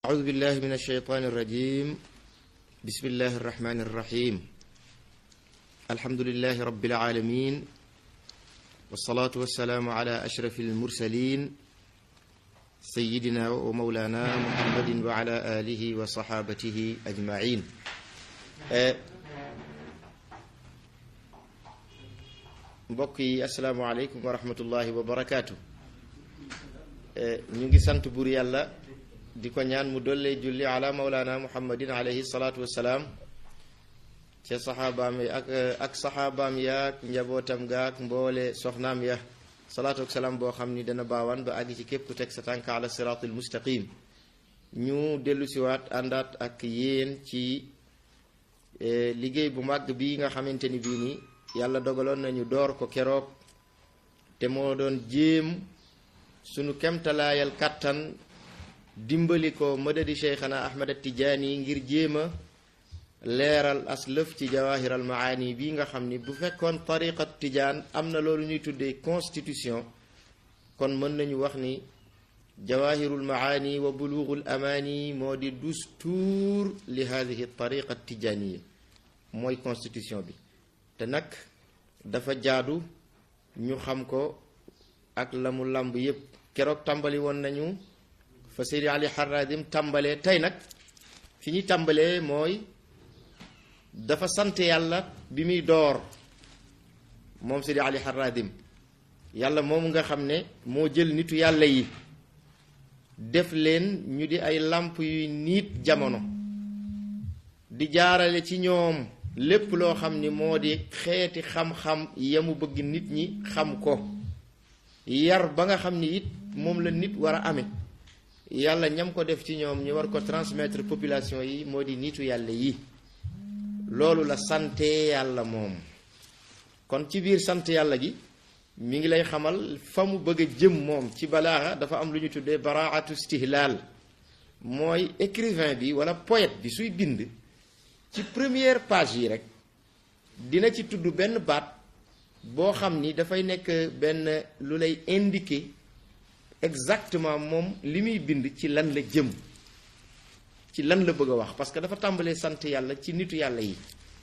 أعوذ بالله من الشيطان الرجيم بسم الله الرحمن الرحيم الحمد لله رب العالمين والصلاة والسلام على أشرف المرسلين سيدنا ومولانا محمد وعلى آله وصحابته أجمعين mbokk yi asalaamaaleykum wa rahmatullahi wa barakaatu ñu ngi sant buur yàlla di ko ñaan mu dollee julli ala maulana muhammadin alayhi salaatu wassalaam ca saxaabaam yi ak ak saxaabaam yaak njabootam gaak mboole soxnaam ya salaatu ak salaam boo xam ni dana baawaan ba àgg ci képp ku teg sa tànk ala siraatul mustaqim ñu dellu siwaat àndaat ak yéen ci liggéey bu màgg bi nga xamante ni bii nii yàlla dogaloon nañu door ko keroog te moo doon jéem sunu kemtalaayal kàttan dimbali ko madadi cheikhana ahmad tijaani ngir jéem a leeral as lëf ci jawahiral maani bi nga xam ni bu fekkoon tariqat tijaan am na loolu ñuy tuddee constitution kon mën nañu wax ni jawahirul maani wa bulughul amaani moo di dustuur li hadihi tariqa tijaaniya mooy constitution bi te nag dafa jaadu ñu xam ko ak la mu làmb yépp keroog tàmbali woon nañu fa Seydi Ali Haradim tàmbalee tey nag fi ñuy tàmbalee mooy dafa sant yàlla bi muy door moom Seydi Ali Haradim yàlla moom nga xam ne moo jël nitu yàlla yi def leen ñu di ay làmp yuy niit jamono di jaarale ci ñoom lépp loo xam ni moo di xeeti xam-xam yamu bëgg nit ñi xam ko yar ba nga xam ni it moom la nit war a amee yàlla ñam ko def ci ñoom ñu war ko transmettre population yi moo di nitu yàlla yi loolu la sante yàlla moom kon ci biir sant yàlla gi mi ngi lay xamal fa mu bëgg a jëm moom ci balaaxa dafa am lu ñu tuddee baraatu istihlaal mooy écrivain bi wala poète bi suy bind ci première page yi rek dina ci tudd benn baat boo xam ni dafay nekk benn lu lay indiquer exactement moom li muy bind ci lan la jëm ci lan la bëgg a wax parce que dafa tàmbalee sant yàlla ci nitu yàlla yi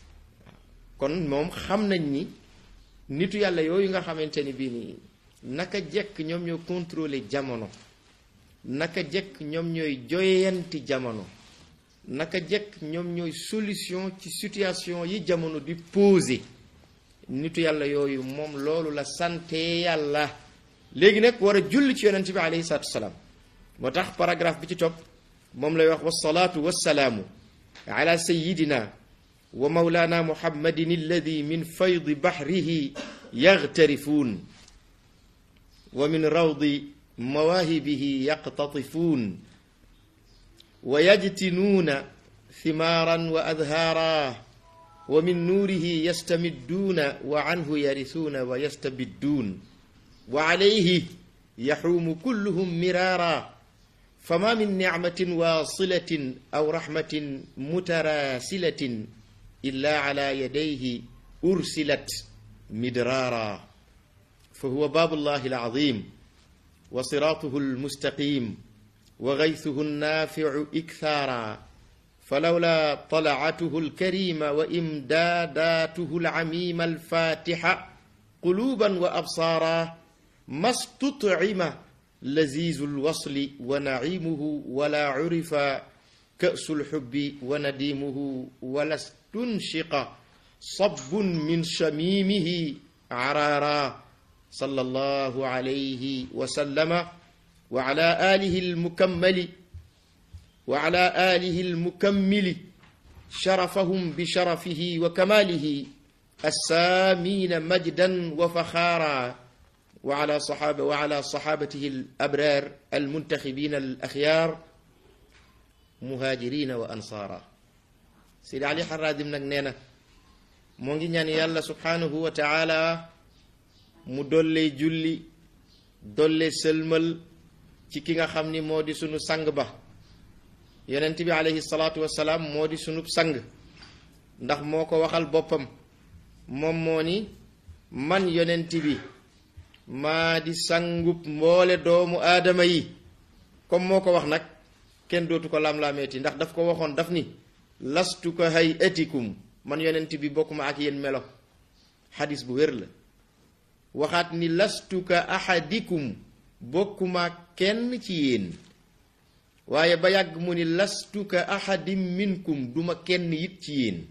kon moom xam nañ ni nitu yàlla yooyu nga xamante ni bii nii naka jekk ñoom ñoo contrôler jamono naka jekk ñoom ñooy joyanti jamono naka jekk ñoom ñooy solution ci situation yi jamono di posé nitu yàlla yooyu moom loolu la sante yàlla léegi nag war a julli ci yonent bi alayhi salaatu wasalaam moo tax paragraphe bi ci topp moom lay wax wasalaatu wasalaamu ala sayidina wa maulana muhammadin alladi min faydi bahrihi yagtarifuun wa min rawdi mawaahibihi yaqtatifuun wa yajtinuuna thimaaran wa adhaara wa min nuurihi yastamidduuna wa anhu yarisuuna wa yastabidduun wa alayhi yaxuumu kulluhum miraara fama min nicmatin waasilatin aw raxmatin mutaraasilatin illa ala yadayhi ursilat midraara fa huwa baabu llahi alazim wa siraatuhu almustaqim wa gaythuhu annaaficu ikthaara falawla talacatuhu alkarima wa imdaadaatuhu alcamima alfaatixa quluuban wa absaara ma stutcima lazizu lwasli wa nacimuhu wala curifa ka'su lxubbi wa nadimuhu wala stunshiqa sabbun min shamiimihi caraara sallallahu alayhi wa sallama wa ala alihi almukammali wa ala alihi almukammili sharafahum bi sharafihi wa kamalihi assaamiina majdan wa faxaara wa ala saxaaba wa ala saxaabatihi al-abraar al-muntaxibiina al-axyaar muhaajiriina wa ansaara Seydi Ali Haradim nag nee na moo ngi ñaan yàlla subhaanahu wa taala mu dollee julli dollee sëlmal ci ki nga xam ni moo di sunu sang ba yonent bi alayhi salaatu wa salaam moo di sunub sang ndax moo ko waxal boppam moom moo ni man yonent bi maa di sangub mboole doomu aadama yi comme moo ko wax nag kenn dootu ko lam-laameeti ndax daf ko waxoon daf ni lastu ka hayatikum man yonent bi bokkuma ak yéen melo xadis bu wér la waxaat ni lastu ka ahadikum bokkuma kenn ci yéen waaye ba yàgg mu ni lastu ka ahadim minkum duma kenn it ci yéen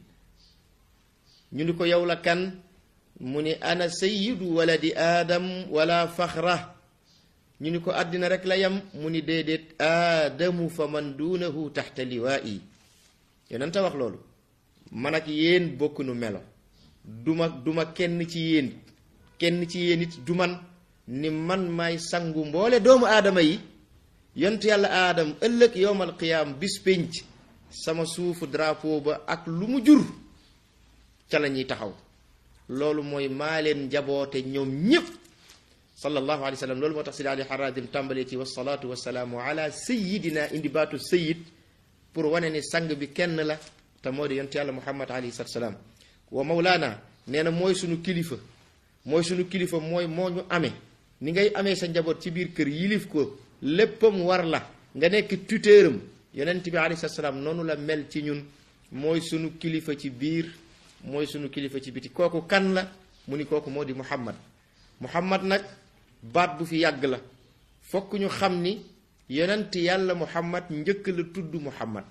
ñu ni ko yow la kan mu ni ana sayyidu waladi aadam wala faxra ñu ni ko àddina rek la yam mu ni déedéet aadamu fa man duunahu taxta liwaa'i yonent a wax loolu man ak yéen bokk nu melo duma duma kenn ci yéen kenn ci yéen it du man ni man maay sangu mboole doomu aadama yi yont yàlla aadam ëllëg yowmal qiyaam bis pénc sama suufu drapeau ba ak lu mu jur ca la ñuy taxaw loolu mooy maa leen njaboote ñoom ñépp sallallahu alayhi wa sallam loolu moo tax sidi ali haradim tàmbalee ci wasalaatu wasalaamu ala sayidina indi baatu sayid pour wane ni sang bi kenn la te moo di yont yàlla muhammad alayhi salatu salaam wa mawlaana nee na mooy sunu kilifa mooy sunu kilifa mooy moo ñu amee ni ngay amee sa njaboot ci biir kër yilif ko léppam war la nga nekk tuteuram yonent bi alayhi salatu salaam noonu la mel ci ñun mooy sunu kilifa ci biir mooy sunu kilifa ci biti kooku kan la mu ni kooku moo di muhammad muhammad nag baat bu fi yàgg la fokk ñu xam ni yonent yàlla muhammad njëkk la tudd muhammad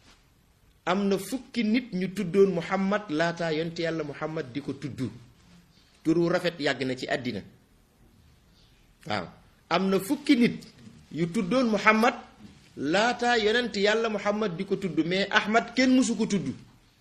am na fukki nit ñu tuddoon muhammad laataa yonent yàlla muhammad di ko tudd turu rafet yàgg na ci àddina waaw am na fukki nit yu tuddoon muhammad laataa yonent yàlla muhammad di ko tudd mais ahmad kenn mësu ko tudd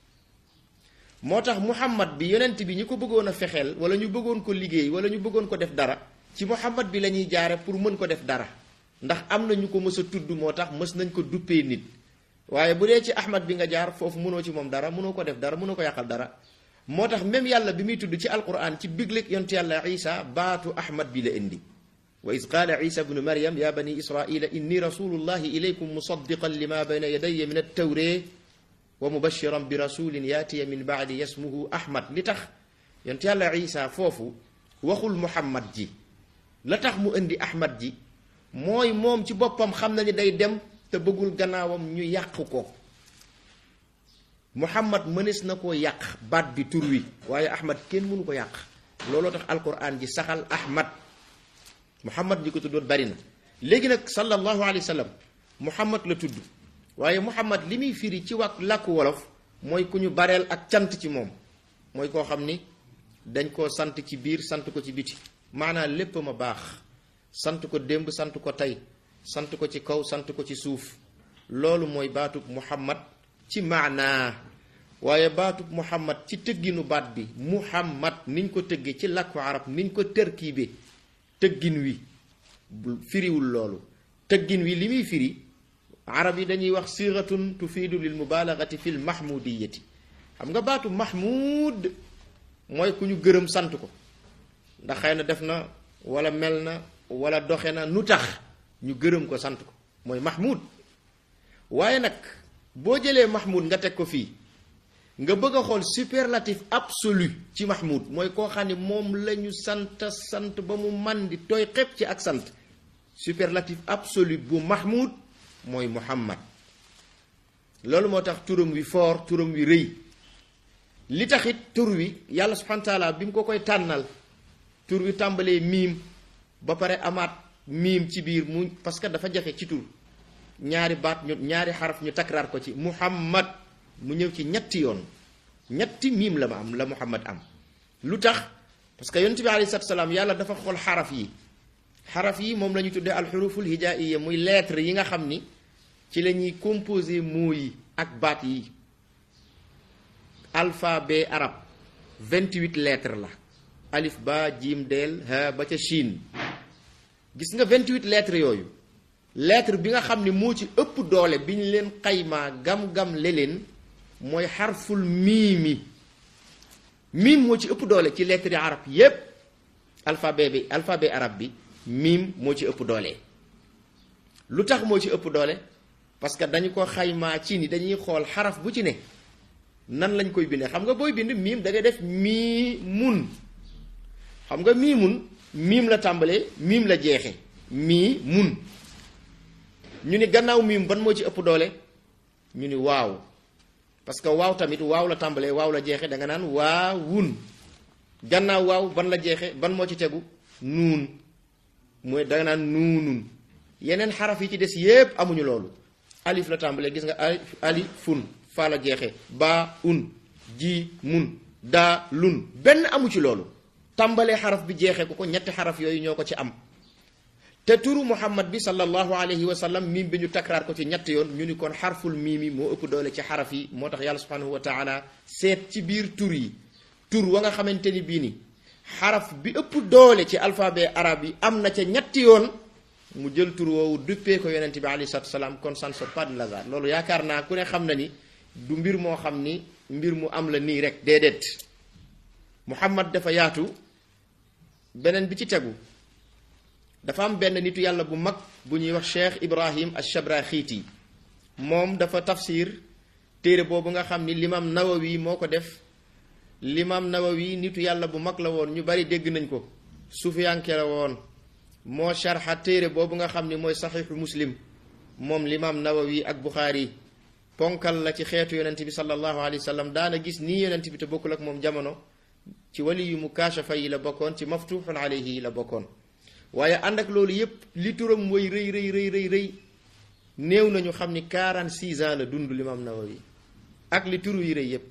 moo tax muhammad bi yonent bi ñu ko bëggoon a fexeel wala ñu bëggoon ko liggéey wala ñu bëggoon ko def dara ci muhammad bi la ñuy jaare pour mën ko def dara ndax am na ñu ko mës a tudd moo tax mës nañ ko duppee nit waaye bu dee ci ahmad bi nga jaar foofu mënoo ci moom dara mënoo ko def dara mënoo ko yàqal dara moo tax même yàlla bi muy tudd ci alquran ci bigleeg yontu yàlla isa baatu ahmad bi la indi wa id qaala isa bnu maryam ya bani israila inni rasulullahi ilaykum musaddiqan lima bayna yadaya min attawree wa mubashiran bi rasulin yaatiya min baadi yasmuhu ahmad li tax yontu yàlla isa foofu waxul muhammad ji la tax mu indi ahmad ji mooy moom ci boppam xam na ni day dem te bëggul gannaawam ñu yàq ko muhammad mënees na koo yàq baat bi tur wi waaye ahmad kenn mënu ko yàq looloo tax alquran ji saxal ahmad muhammad ñi ko tuddoon bari na léegi nag sallallahu alayhi wa sallam muhammad la tudd waaye muhammad li muy firi ci wàkk làkku wolof mooy ku ñu bareel ak cant ci moom mooy koo xam ni dañ koo sant ci biir sant ko ci biti maanaa lépp ma baax sant ko démb sant ko tey sant ko ci kaw sant ko ci suuf loolu mooy baatub muhammad ci maanaa waaye baatub muhammad ci tëgginu baat bi muhammad niñ ko tëggee ci làkku arab niñ ko tërkiibe tëggin wi firiwul loolu tëggin wi li muy firi arab yi dañuy wax siratun tufiidu lil mubalagati fi l mahmudiyati xam nga baatu mahmud mooy ku ñu gërëm sant ko ndax xëy na def na wala mel na wala doxe na nu tax ñu gërëm ko sant ko mooy mahmud waaye nag boo jëlee mahmud nga teg ko fii nga bëgg a xool superlatif absolu ci mahmud mooy koo xam ne moom la ñu sant sant ba mu man di tooy xepp ci ak sant superlatif absolu bu mahmud mooy muhammad loolu moo tax turam wi foor turam wi rëy li taxit tur wi yàlla subhanahu wa taala bi mu ko koy tànnal tur wi tàmbalee miim ba pare amaat miim ci biir mu parce que dafa jafe ci tur ñaari baat ñu ñaari xaraf ñu takraar ko ci muhammad mu ñëw ci ñetti yoon ñetti miim la ma am la muhammad am lu tax parce que yonent bi alayhi salaatu salaam yàlla dafa xool xaraf yi xaraf yi moom la ñu tuddee alxuruful hijaiya muy lettre yi nga xam ni ci la ñuy composé mots yi ak baat yi alphabet arab 28 lettres la alif ba jiim deel ha ba ca Chine gis nga 28 lettres yooyu lettre bi nga xam ni moo ci ëpp doole bi ñu leen xaymaa gam-gam le leen mooy xarful miimi miim moo ci ëpp doole ci lettre yi arab yépp alphabet bi alphabet arab bi miim moo ci ëpp doole lu tax moo ci ëpp doole parce que dañu ko xaymaa ci ni dañuy xool xaraf bu ci ne nan lañ koy bindee xam nga booy bind miim da ngay def mii mun xam nga mii mun miim la tàmbalee miim la jeexe mii mun ñu ni gannaaw miim ban moo ci ëpp doole ñu ni waaw parce que waaw tamit waaw la tàmbalee waaw la jeexe da nga naan waawun gannaaw waaw ban la jeexe ban moo ci tegu nuun mooy da nga naan nuunun yeneen xaraf yi ci des yépp amuñu loolu alif la tàmbalee gis nga alif alifun faa la jeexe baa un ji mun daa lun benn amu ci loolu tàmbalee xaraf bi jeexee ko ko ñetti xaraf yooyu ñoo ko ci am te turu muhammad bi sallallahu alayhi wa sallam miim bi ñu takraar ko ci ñett yoon ñu ni kon xarful miimi moo ëpp doole ci xaraf yi moo tax yàlla subhanahu wa taala seet ci biir tur yi tur wa nga xamante ni bii ni xaraf bi ëpp doole ci alphabet arabe yi am na ca ñetti yoon mu jël tur woowu duppee ko yonente bi alayhi salatu salaam kon ça ne sort pas de hasard loolu yaakaar naa ku ne xam na ni du mbir moo xam ni mbir mu am la nii rek déedéet muhammad dafa yaatu beneen bi ci tegu dafa am benn nitu yàlla bu mag bu ñuy wax cheikh ibrahim ash-shabraxiiti moom dafa tafsir téere boobu nga xam ni limam nawawi moo ko def limam nawawi nitu yàlla bu mag la woon ñu bari dégg nañ ko sufiyanke la woon moo sharxa téere boobu nga xam ni mooy saxiixu muslim moom limam nawawi ak buxaari ponkal la ci xeetu yonent bi sallallahu alayhi wa sallam daana gis nii yonent bi te bokkul ak moom jamono ci wali yu mu kaashafa yi la bokkoon ci maftuxun alayhi yi la bokkoon waaye ànd ak loolu yépp li turam mooy rëy rëy rëy rëy rëy néew nañu xam ni 46 ans la dund limam nawawi ak li turu yi rëy yépp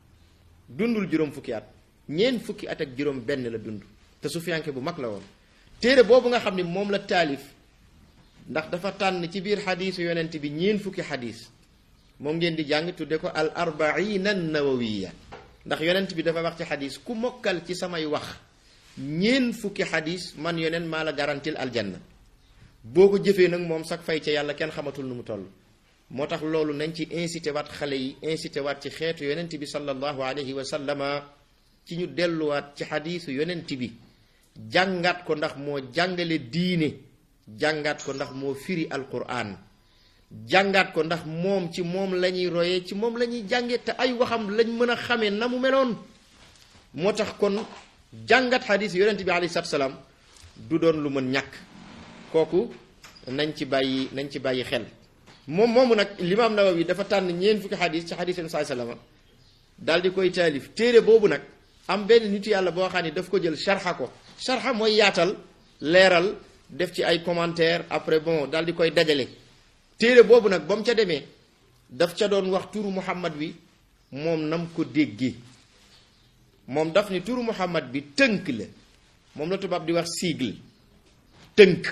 dundul juróom fukki at ñeent fukki at ak juróom benn la dund te sufiyanke bu mag la woon téere boobu nga xam ni moom la taalif ndax dafa tànn ci biir xadiisu yonent bi ñeent fukki xadiis moom ngeen di jàng tudde ko al arbaina nawawiya ndax yonent bi dafa wax ci xadiis ku mokkal ci samay wax ñeent fukki xadiis man yonent maa la garantil aljanna boo ko jëfee nag moom sax fay ca yàlla kenn xamatul nu mu toll moo tax loolu nañ ci incité waat xale yi incité waat ci xeetu yonent bi sallallahu alayhi wa sallama ci ñu delluwaat ci xadiisu yonent bi jàngat ko ndax moo jàngale diine jàngat ko ndax moo firi alquran jàngat ko ndax moom ci moom la ñuy royee ci moom la ñuy jànge te ay waxam lañ mën a xamee na mu meloon moo tax kon jàngat xadiis yonent bi alayhi salaatu salaam du doon lu mën ñàkk kooku nañ ci bàyyi nañ ci bàyyi xel moom moomu nag limaam Nawawi dafa tànn ñeent fukki xadiis ci xadiis yonent salama daal di koy taalif téere boobu nag am benn nitu yàlla boo xam ne daf ko jël sharxa ko sharxa mooy yaatal leeral def ci ay commentaire après bon daal di koy dajale téere boobu nag ba mu ca demee daf ca doon wax turu muhammad bi moom nam ko déggee moom daf ni turu muhammad bi tënk la moom la tubaab di wax sigle tënk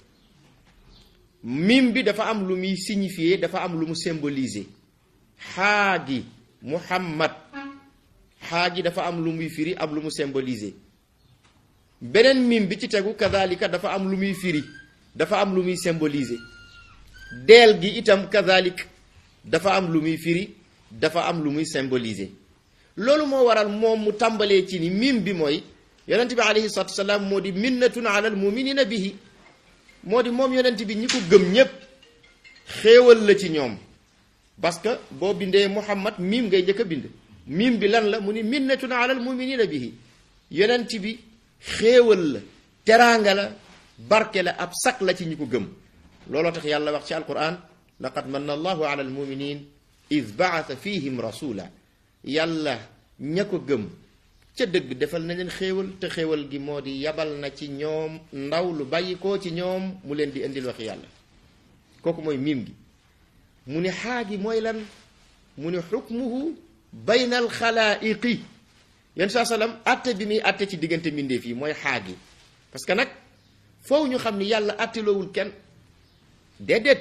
mim bi dafa am lu muy signifier dafa am lu mu symboliser xaa gi muhammad xaa gi dafa am lu muy firi am lu mu symboliser beneen mim bi ci tegu kazalika dafa am lu muy firi dafa am lu muy symboliser deel gi itam kazalik dafa am lu muy firi dafa am lu muy symboliser loolu moo waral moom mu tàmbalee ci ni mim bi mooy yonent bi alayhi salatu wasalaam moo di minnatun ala al muminina bihi moo di moom yonent bi ñi ko gëm ñépp xéewal la ci ñoom parce que boo bindee muhammad mim ngay njëkk a bind mim bi lan la mu ni minnatun ala al muminina bihi yonent bi xéewal la teraanga la barke la ab sak la ci ñi ko gëm looloo tax yàlla wax ci alquran laqad manna allahu ala almuminin id baata fihim rasula yàlla ña ko gëm ca dëgg defal na leen xéewal te xéewal gi moo di yabal na ci ñoom ndaw lu bàyyi koo ci ñoom mu leen di indil waxi yàlla kooku mooy miim gi mu ni xaagi mooy lan mu ni xukmuhu bayna alxalaaiqi yenn saa salaam atte bi muy atte ci diggante mbindeef yi mooy xaagi parce que nag foofu ñu xam ni yàlla atteloowul kenn déedéet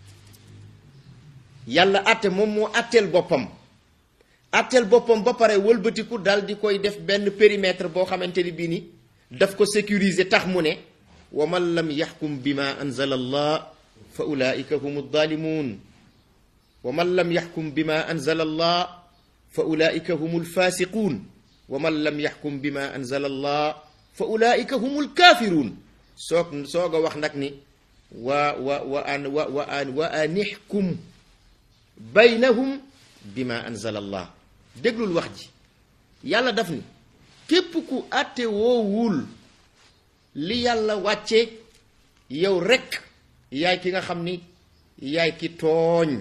yàlla atte moom moo atteel boppam atteel boppam ba pare wëlbatiku dal di koy def benn périmètre boo xamante ni bii ni daf ko sécuriser tax mu ne wa man lam yaxkum bima anzala allah fa ulaika hum alzalimun wa man lam yaxkum bima anzala allah fa ulaika hum alfasiqun wa man lam yaxkum bima anzala allah fa ulaika hum alkafirun soog soog a wax nag ni wa wa wa an wa wa an wa anixkum baynahum bima anzala allah déglul wax ji yàlla daf ni képp ku àtte woowul li yàlla wàcce yow rekk yaay ki nga xam ni yaay ki tooñ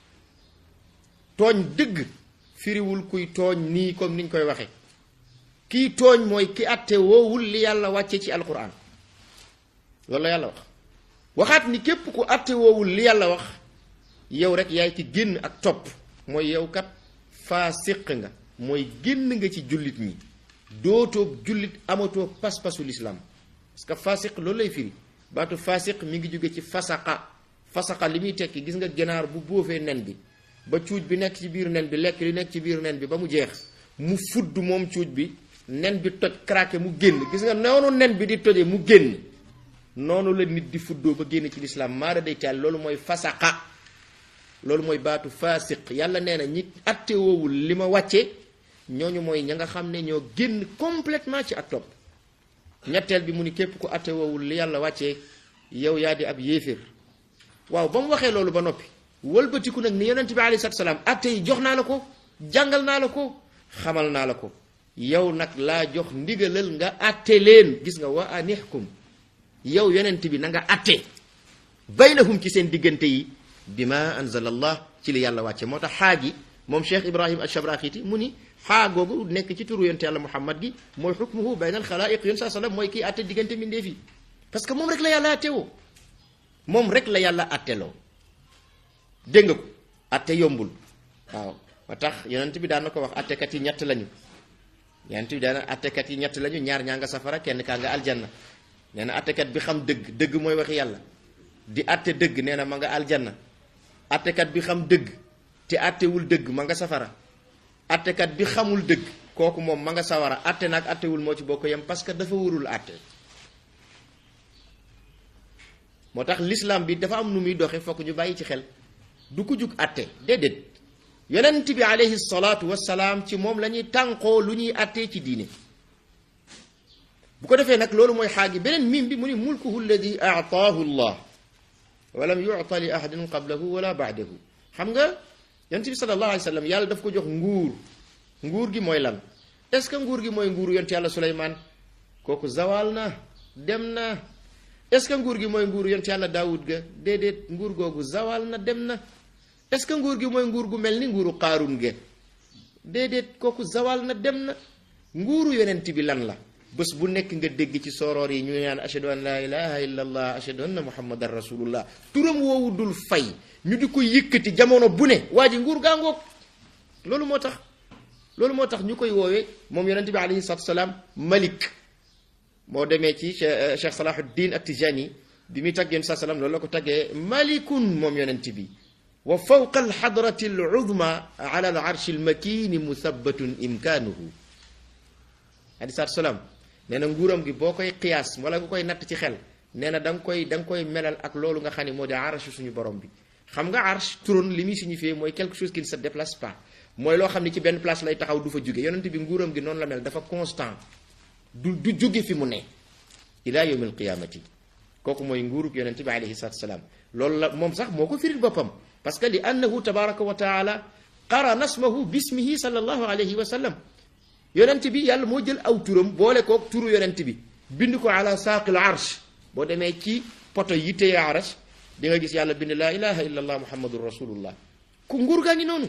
tooñ dëgg firiwul kuy tooñ nii comme niñ koy waxe kii tooñ mooy ki atte woowul li yàlla wàcce ci alquran loolu la yàlla wax waxaat ni képp ku atte woowul li yàlla wax yow rek yaay ki génn ak topp mooy yow kat faasiq nga mooy génn nga ci jullit ñi dootoo jullit amatoo pas-pasu lislaam parce que faasiq loolu lay firi baatu faasiq mi ngi jóge ci fasaqa fasaqa li muy tekki gis nga ganaar bu boofee nen bi ba cuuj bi nekk ci biir nen bi lekk li nekk ci biir nen bi ba mu jeex mu fudd moom cuuj bi nen bi toj craqué mu génn gis nga noonu nen bi di toje mu génn noonu la nit di fuddoo ba génn ci lislaam maara day taal loolu mooy fasaqa loolu mooy baatu faasiq yàlla nee na ñi atte woowul li ma wàcce ñooñu mooy ña nga xam ne ñoo génn complètement ci ak topp ñetteel bi mu ni képp ku atte woowul li yàlla wàccee yow yaa di ab yéeféer waaw ba mu waxee loolu ba noppi wëlbatiku nag ni yonent bi alayhi salaatu salaam atte yi jox naa la ko jàngal naa la ko xamal naa la ko yow nag laa jox ndigalal nga atte leen gis nga wa anihkum yow yonent bi na nga atte baynahum ci seen diggante yi bi ma anzala allah ci li yàlla wàcce moo tax xaa gi moom cheikh ibrahim alchabraxiti mu ni xaa googu nekk ci turu yonte yàlla muhammad gi mooy xukmuhu bayna al xalaiq yon saa sallam mooy kii atte diggante mbindeef yi parce que moom rek la yàlla attewoo moom rek la yàlla atteloo dégg nga ko atte yombul waaw moo tax yonent bi daan na ko wax attekat yi ñett lañu yonent bi daan na attekat yi ñett lañu ñaar ñaa nga safara kenn kaa nga aljanna nee na attekat bi xam dëgg dëgg mooy waxi yàlla di atte dëgg nee na ma nga aljanna attekat bi xam dëgg te attewul dëgg ma nga safara attekat bi xamul dëgg kooku moom ma nga sawara atte nag attewul moo ci bokk yem parce que dafa warul atte moo tax l'islam bi dafa am nu muy doxe fokk ñu bàyyi ci xel du ko jug atte déedéet yonent bi alayhi salaatu wassalaam ci moom la ñuy tànqoo lu ñuy attee ci diine bu ko defee nag loolu mooy xaagi beneen mim bi mu ni mulkuhu alladi aataahu llah walam yuta li ahadin qablahu wala baadahu xam nga yonent bi sallallahu alayhi wa sallam yàlla daf ko jox nguur nguur gi mooy lan est ce que nguur gi mooy nguuru yonent yàlla suleymaan kooku zawal na dem na est ce que nguur gi mooy nguuru yonent yàlla daawud ga déedéet nguur googu zawal na dem na est ce que nguur gi mooy nguur gu mel ni nguuru qaarun ga déedéet kooku zawal na dem na nguuru yonent bi lan la bés bu nekk nga dégg ci soroor yi ñu naan ashhadu an laa ilaha illa allah ashhadu anna muhammadan rasulullah turam woowu dul fay ñu di ko yëkkati jamono bu ne waa ji nguur gaa ngoog loolu moo tax loolu moo tax ñu koy woowee moom yonente bi alayhi salatu salaam malik moo demee ci cheikh salahuddin at-tijani bi muy tagg yonent saa salaam loolu la ko taggee malikun moom yonent bi wa fawqa alxadrati aluzma ala al arshi almakini musabbatun imkaanuhu alayhi salatu salaam nee na nguuram gi boo koy qiyaas wala nga koy natt ci xel nee na da nga koy da nga koy melal ak loolu nga xam ne moo di arsh suñu borom bi xam nga arsh turon li muy signifié mooy quelque chose qui ne se déplace pas mooy loo xam ne ci benn place lay taxaw du fa jóge yonent bi nguuram gi noonu la mel dafa constant du du jóge fi mu ne ila yawm alqiyamati kooku mooy nguurug yonent bi alayhi salatu salaam loolu la moom sax moo ko firil boppam parce que li annahu tabaraka wa taala qarana ismahu bismihi sallallahu alayhi wa sallam yonent bi yàlla moo jël aw turam boole kook turu yonent bi bind ko ala saaqil arsh boo demee ci poto yi téye arsh di nga gis yàlla bind laa ilaha illa allah muhammadun rasulullah ku nguur gaa ngi noonu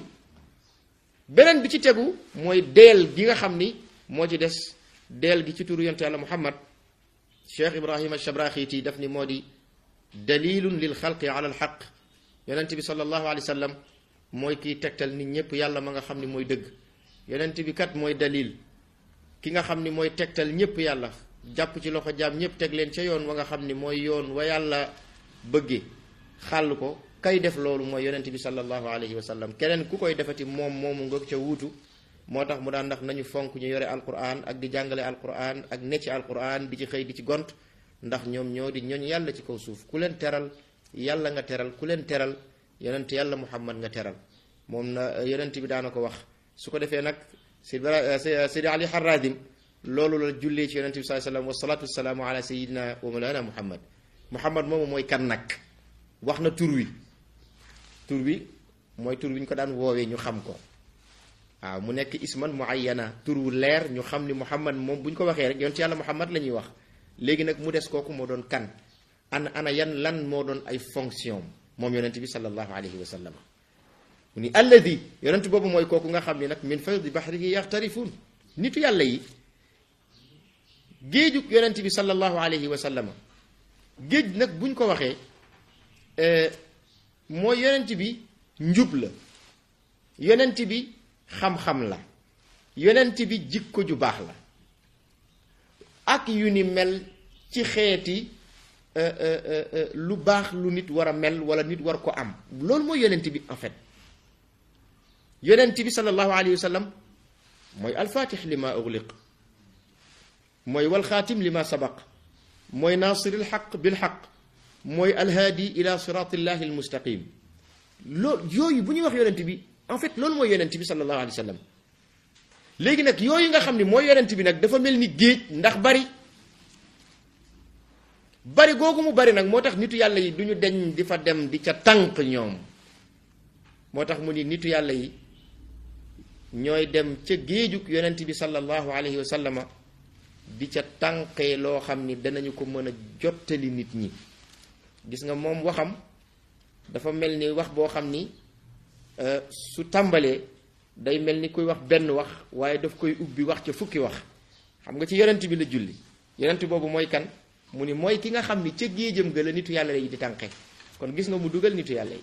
beneen bi ci tegu mooy deel gi nga xam ni moo ci des deel gi ci turu yonent yàlla muhammad cheikh ibrahima shabraxiti daf ni moo di dalilun lil xalqi ala alxaq yonent bi sallallahu alayhi wa sallam mooy kiy tegtal nit ñépp yàlla ma nga xam ni mooy dëgg yonent bi kat mooy dalil ki nga xam ni mooy tegtal ñépp yàlla jàpp ci loxo jaam ñépp teg leen ca yoon wa nga xam ni mooy yoon wa yàlla bëgge xàll ko kay def loolu mooy yonent bi sallallahu alayhi wa sallam keneen ku koy defati moom moomu nga ca wuutu moo tax mu daan ndax nañu fonk ñu yore alquran ak di jàngale alquran ak ne ci alquran di ci xëy di ci gont ndax ñoom ñoo di ñooñ yàlla ci kaw suuf ku leen teral yàlla nga teral ku leen teral yonent yàlla muhammad nga teral moom na yonent bi daana ko wax su ko defee nag sidi ali harradim loolu la jullee ci yonente bi saa sallam wasalaatu wasalaamu ala sayidina wa mawlana muhammad muhammad moomu mooy kan nag wax na tur wi tur wi mooy tur wi ñu ko daan woowee ñu xam ko waaw mu nekk isman muayyana tur wu leer ñu xam ni muhammad moom bu ñu ko waxee rek yonent yàlla muhammad la ñuy wax léegi nag mu des kooku moo doon kan ana ana yan lan moo doon ay fonction moom yonent bi sallallahu alayhi wa sallam mu ni alladi yonent boobu mooy kooku nga xam ni nag min faydi bahrihi yaxtarifuun nitu yàlla yi géejug yonent bi sallallahu alayhi wa sallam géej nag buñ ko waxee mooy yonent bi njub la yonent bi xam-xam la yonent bi jikko ju baax la ak yu ni mel ci xeeti lu baax lu nit war a mel wala nit war ko am loolu mooy yonent bi en fait yonent bi sallallahu alayhi wa sallam mooy alfatix li ma ugliq mooy walxaatim li ma sabaq mooy naasir alxaq bilxaq mooy alhaadi ila siratillahi almustaqim loolu yooyu bu ñuy wax yonent bi en fait loolu mooy yonent bi sallallahu alayhi wa sallam léegi nag yooyu nga xam ne mooy yonent bi nag dafa mel ni géej ndax bari bari googu mu bari nag moo tax nitu yàlla yi du ñu deñ di fa dem di ca tànk ñoom moo tax mu ni nitu yàlla yi ñooy dem ca géejug yonent bi sallallahu alayhi wa sallama di ca tànqee loo xam ni danañu ko mën a jottali nit ñi gis nga moom waxam dafa mel ni wax boo xam ni su tàmbalee day mel ni kuy wax benn wax waaye daf koy ubbi wax ca fukki wax xam nga ci yonent bi la julli yonent boobu mooy kan mu ni mooy ki nga xam ni ca géejam ga la nitu yàlla yi di tànqe kon gis nga mu dugal nitu yàlla yi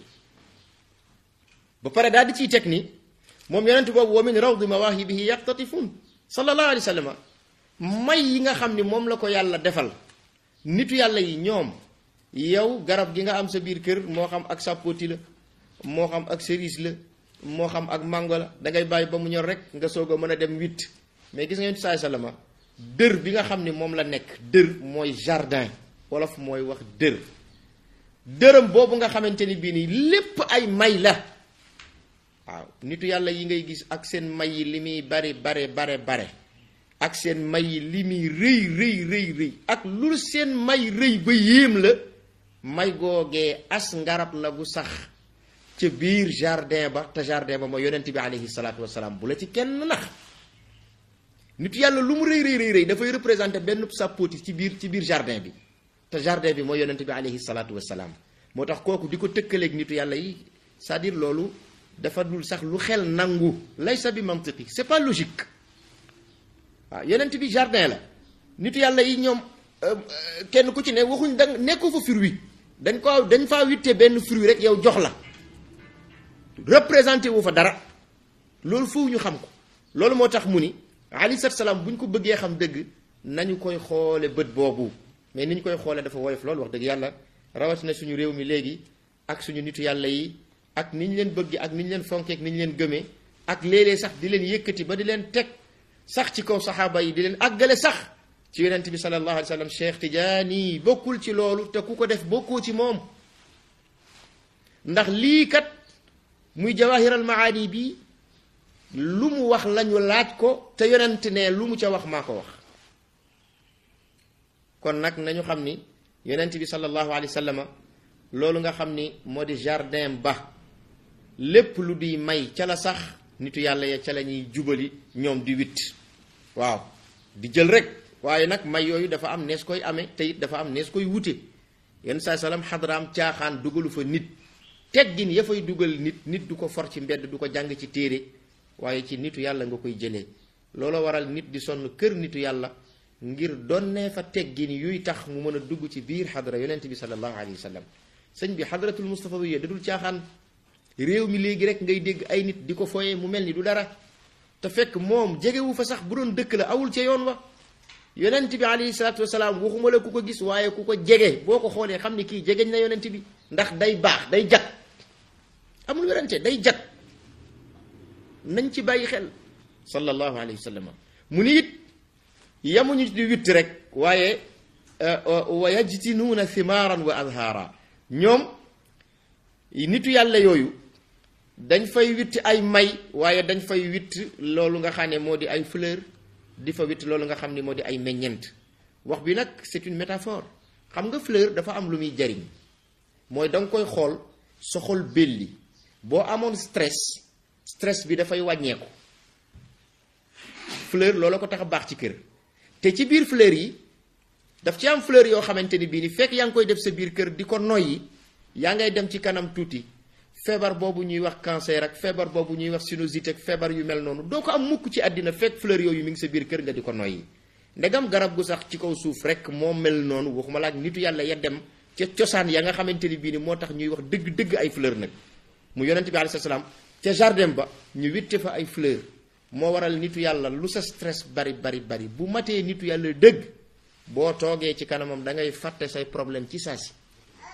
ba pare daal di ciy teg ni moom yonent boobu wa min rawdi mawaahibihi yaqtatifun sallallahu alayhi wa sallam may yi nga xam ni moom la ko yàlla defal nitu yàlla yi ñoom yow garab gi nga am sa biir kër moo xam ak sàppooti la moo xam ak cerise la moo xam ak mango la dangay bàyyi ba mu ñor rek nga soog a mën a dem witt mais gis nga yonent saay salama dër bi nga xam ni moom la nekk dër mooy jardin wolof mooy wax dër dërëm boobu nga xamante ni bii nii lépp ay may la waaw nitu yàlla yi ngay gis ak seen may yi li muy bari bare bare bare ak seen may yi li muy rëy rëy rëy rëy ak lu seen may rëy ba yéem la may googee as ngarab la gu sax ca biir jardin ba te jardin ba mooy yonent bi alayhi salaatu wasalaam bu la ci kenn nax nitu yàlla lu mu rëy rëy rëy rëy dafay représenté benn sàppooti ci biir ci biir jardin bi te jardin bi mooy yonent bi alayhi salaatu wasalaam moo tax kooku di ko tëkkaleeg nitu yàlla yi c'est-à-dire loolu dafa dul sax lu xel nangu laysa bi mantiqi c'est pas logique waaw yonent bi jardin la nitu yàlla yi ñoom kenn ku ci ne waxuñ da nekku fa fruit dañ ko dañ faa witte benn fruit rek yow jox la représenté wu fa dara loolu foofu ñu xam ko loolu moo tax mu ni alayhi salaam bu ñu ko bëggee xam dëgg nañu koy xoole bët boobu mais ni ñu koy xoolee dafa woyof loolu wax dëgg yàlla rawatina suñu réew mi léegi ak suñu nitu yàlla yi ak ni ñu leen bëgg ak ni ñu leen fonkee ak ni ñu leen gëmee ak léeg-léeg sax di leen yëkkati ba di leen teg sax ci kaw saxaaba yi di leen àggale sax ci yonent bi sallallahu alayhi wa sallam Cheikh Tidiane bokkul ci loolu te ku ko def bokkoo ci moom ndax lii kat muy jawahiral maani bi lu mu wax lañu laaj ko te yonent ne lu mu ca wax maa ko wax kon nag nañu xam ni yonent bi sallallahu alayhi wa sallam loolu nga xam ni moo di jardin ba lépp lu di may ca la sax nitu yàlla ya ca la ñuy jubali ñoom di witt waaw di jël rek waaye nag may yooyu dafa am nees koy amee te it dafa am nees koy wute yenn saa salaam xadraam caaxaan dugalu fa nit teggin ya fay dugal nit nit du ko for ci mbedd du ko jàng ci téere waaye ci nitu yàlla nga koy jëlee looloo waral nit di sonn kër nitu yàlla ngir donnee fa teggin yuy tax mu mën a dugg ci biir xadra yonent bi sallallahu alayhi wa sallam sëñ bi xadratul mustafa bi da dul caaxaan réew mi léegi rek ngay dégg ay nit di ko foye mu mel ni du dara te fekk moom jegewu fa sax bu doon dëkk la awul ca yoon wa yonent bi alayhi salaatu wasalaam waxuma la ku ko gis waaye ku ko jege boo ko xoolee xam ni kii jegeñ na yonent bi ndax day baax day jag amul werante day jag nañ ci bàyyi xel sallallahu alayhi wa sallam mu ni it yamuñu di witt rek waaye wa yajtinuuna thimaaran wa azhaara ñoom nitu yàlla yooyu dañ fay witt ay may waaye dañ fay witt loolu nga xam ne moo di ay fleur di fa witt loolu nga xam ne moo di ay meññent wax bi nag c'est une métaphore xam nga fleur dafa am lu muy jariñ mooy da nga koy xool soxol belli boo amoon stress stress bi dafay wàññeeku fleur loolu ko tax a baax ci kër te ci biir fleur yi daf ci am fleur yoo xamante ni bii ni fekk yaa ngi koy def sa biir kër di ko noyyi yaa ngay dem ci kanam tuuti feebar boobu ñuy wax cancer ak feebar boobu ñuy wax sinusite ak feebar yu mel noonu doo ko am mukk ci àddina fekk fleur yooyu mi ngi sa biir kër nga di ko noyyi ndegam garab gu sax ci kaw suuf rek moo mel noonu waxuma la ak nitu yàlla ya dem ca cosaan ya nga xamante ni bii ni moo tax ñuy wax dëgg dëgg ay fleur nag mu yonent bi alayhi salaam ca jardin ba ñu witte fa ay fleur moo waral nitu yàlla lu sa stress bari bari bari bu matee nitu yàlla dëgg boo toogee ci kanamam da ngay fàtte say problème ci saa si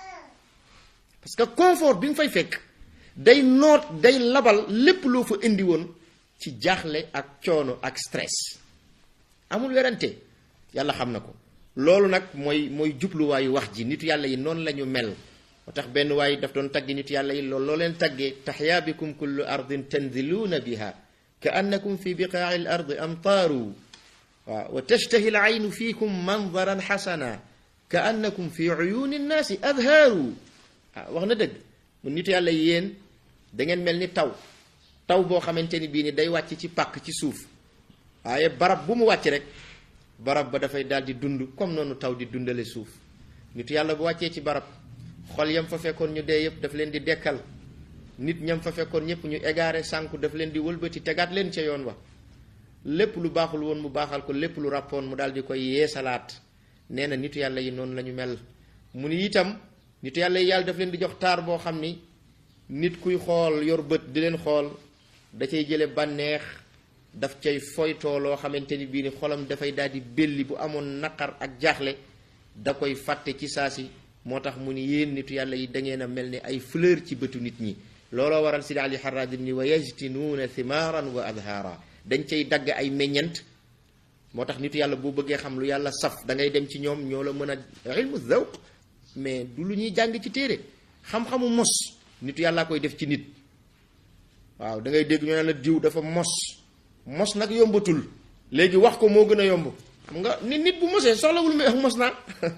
parce que confort bi nga fay fekk day noot day labal lépp loo fa indi woon ci jaaxle ak coono ak stress amul werante yàlla xam na ko loolu nag mooy mooy jubluwaayu wax ji nitu yàlla yi noonu la ñu mel moo tax benn waay daf doon tagg nitu yàlla yi loolu loo leen taggee taxyaa bikum kullu ardin tanziluuna biha ka annakum fi biqaaci l ardi amtaaru waaw wa tashtahi l aynu fiikum mandaran xasana ka annakum fi uyuuni nnaasi adhaaru waaw wax na dëgg mu nitu yàlla yéen da ngeen mel ni taw taw boo xamante ni bii ni day wàcc ci pàkk ci suuf waaye barab bu mu wàcc rek barab ba dafay daal di dund comme noonu taw di dundale suuf nitu yàlla bu wàccee ci barab xol yam fa fekkoon ñu dee yëpp daf leen di dekkal nit ñam fa fekkoon ñëpp ñu égaré sànku daf leen di wëlbati tegaat leen ca yoon wa lépp lu baaxul woon mu baaxal ko lépp lu ràppoon mu daal di koy yeesalaat nee na nitu yàlla yi noonu la ñu mel mu ni itam nitu yàlla yi yàlla daf leen di jox taar boo xam ni nit kuy xool yor bët di leen xool da cay jële bànneex daf cay foytoo loo xamante ni bii ni xolam dafay daal di belli bu amoon naqar ak jaaxle da koy fàtte ci saa si moo tax mu ni yéen nitu yàlla yi da ngeen a mel ni ay fleur ci bëtu nit ñi looloo waral sidi ali xaraadim ni wa yajtinuuna thimaaran wa adhaara dañ cay dagg ay meññent moo tax nitu yàlla boo bëggee xam lu yàlla saf da ngay dem ci ñoom ñoo la mën a ilmu zawq mais du lu ñuy jàng ci téere xam-xamu mos nitu yàllaa koy def ci nit waaw da ngay dégg ñu ne la diw dafa mos mos nag yombatul léegi wax ko moo gën a yomb xam nga nit nit bu mosee soxlawul muy wax mos naa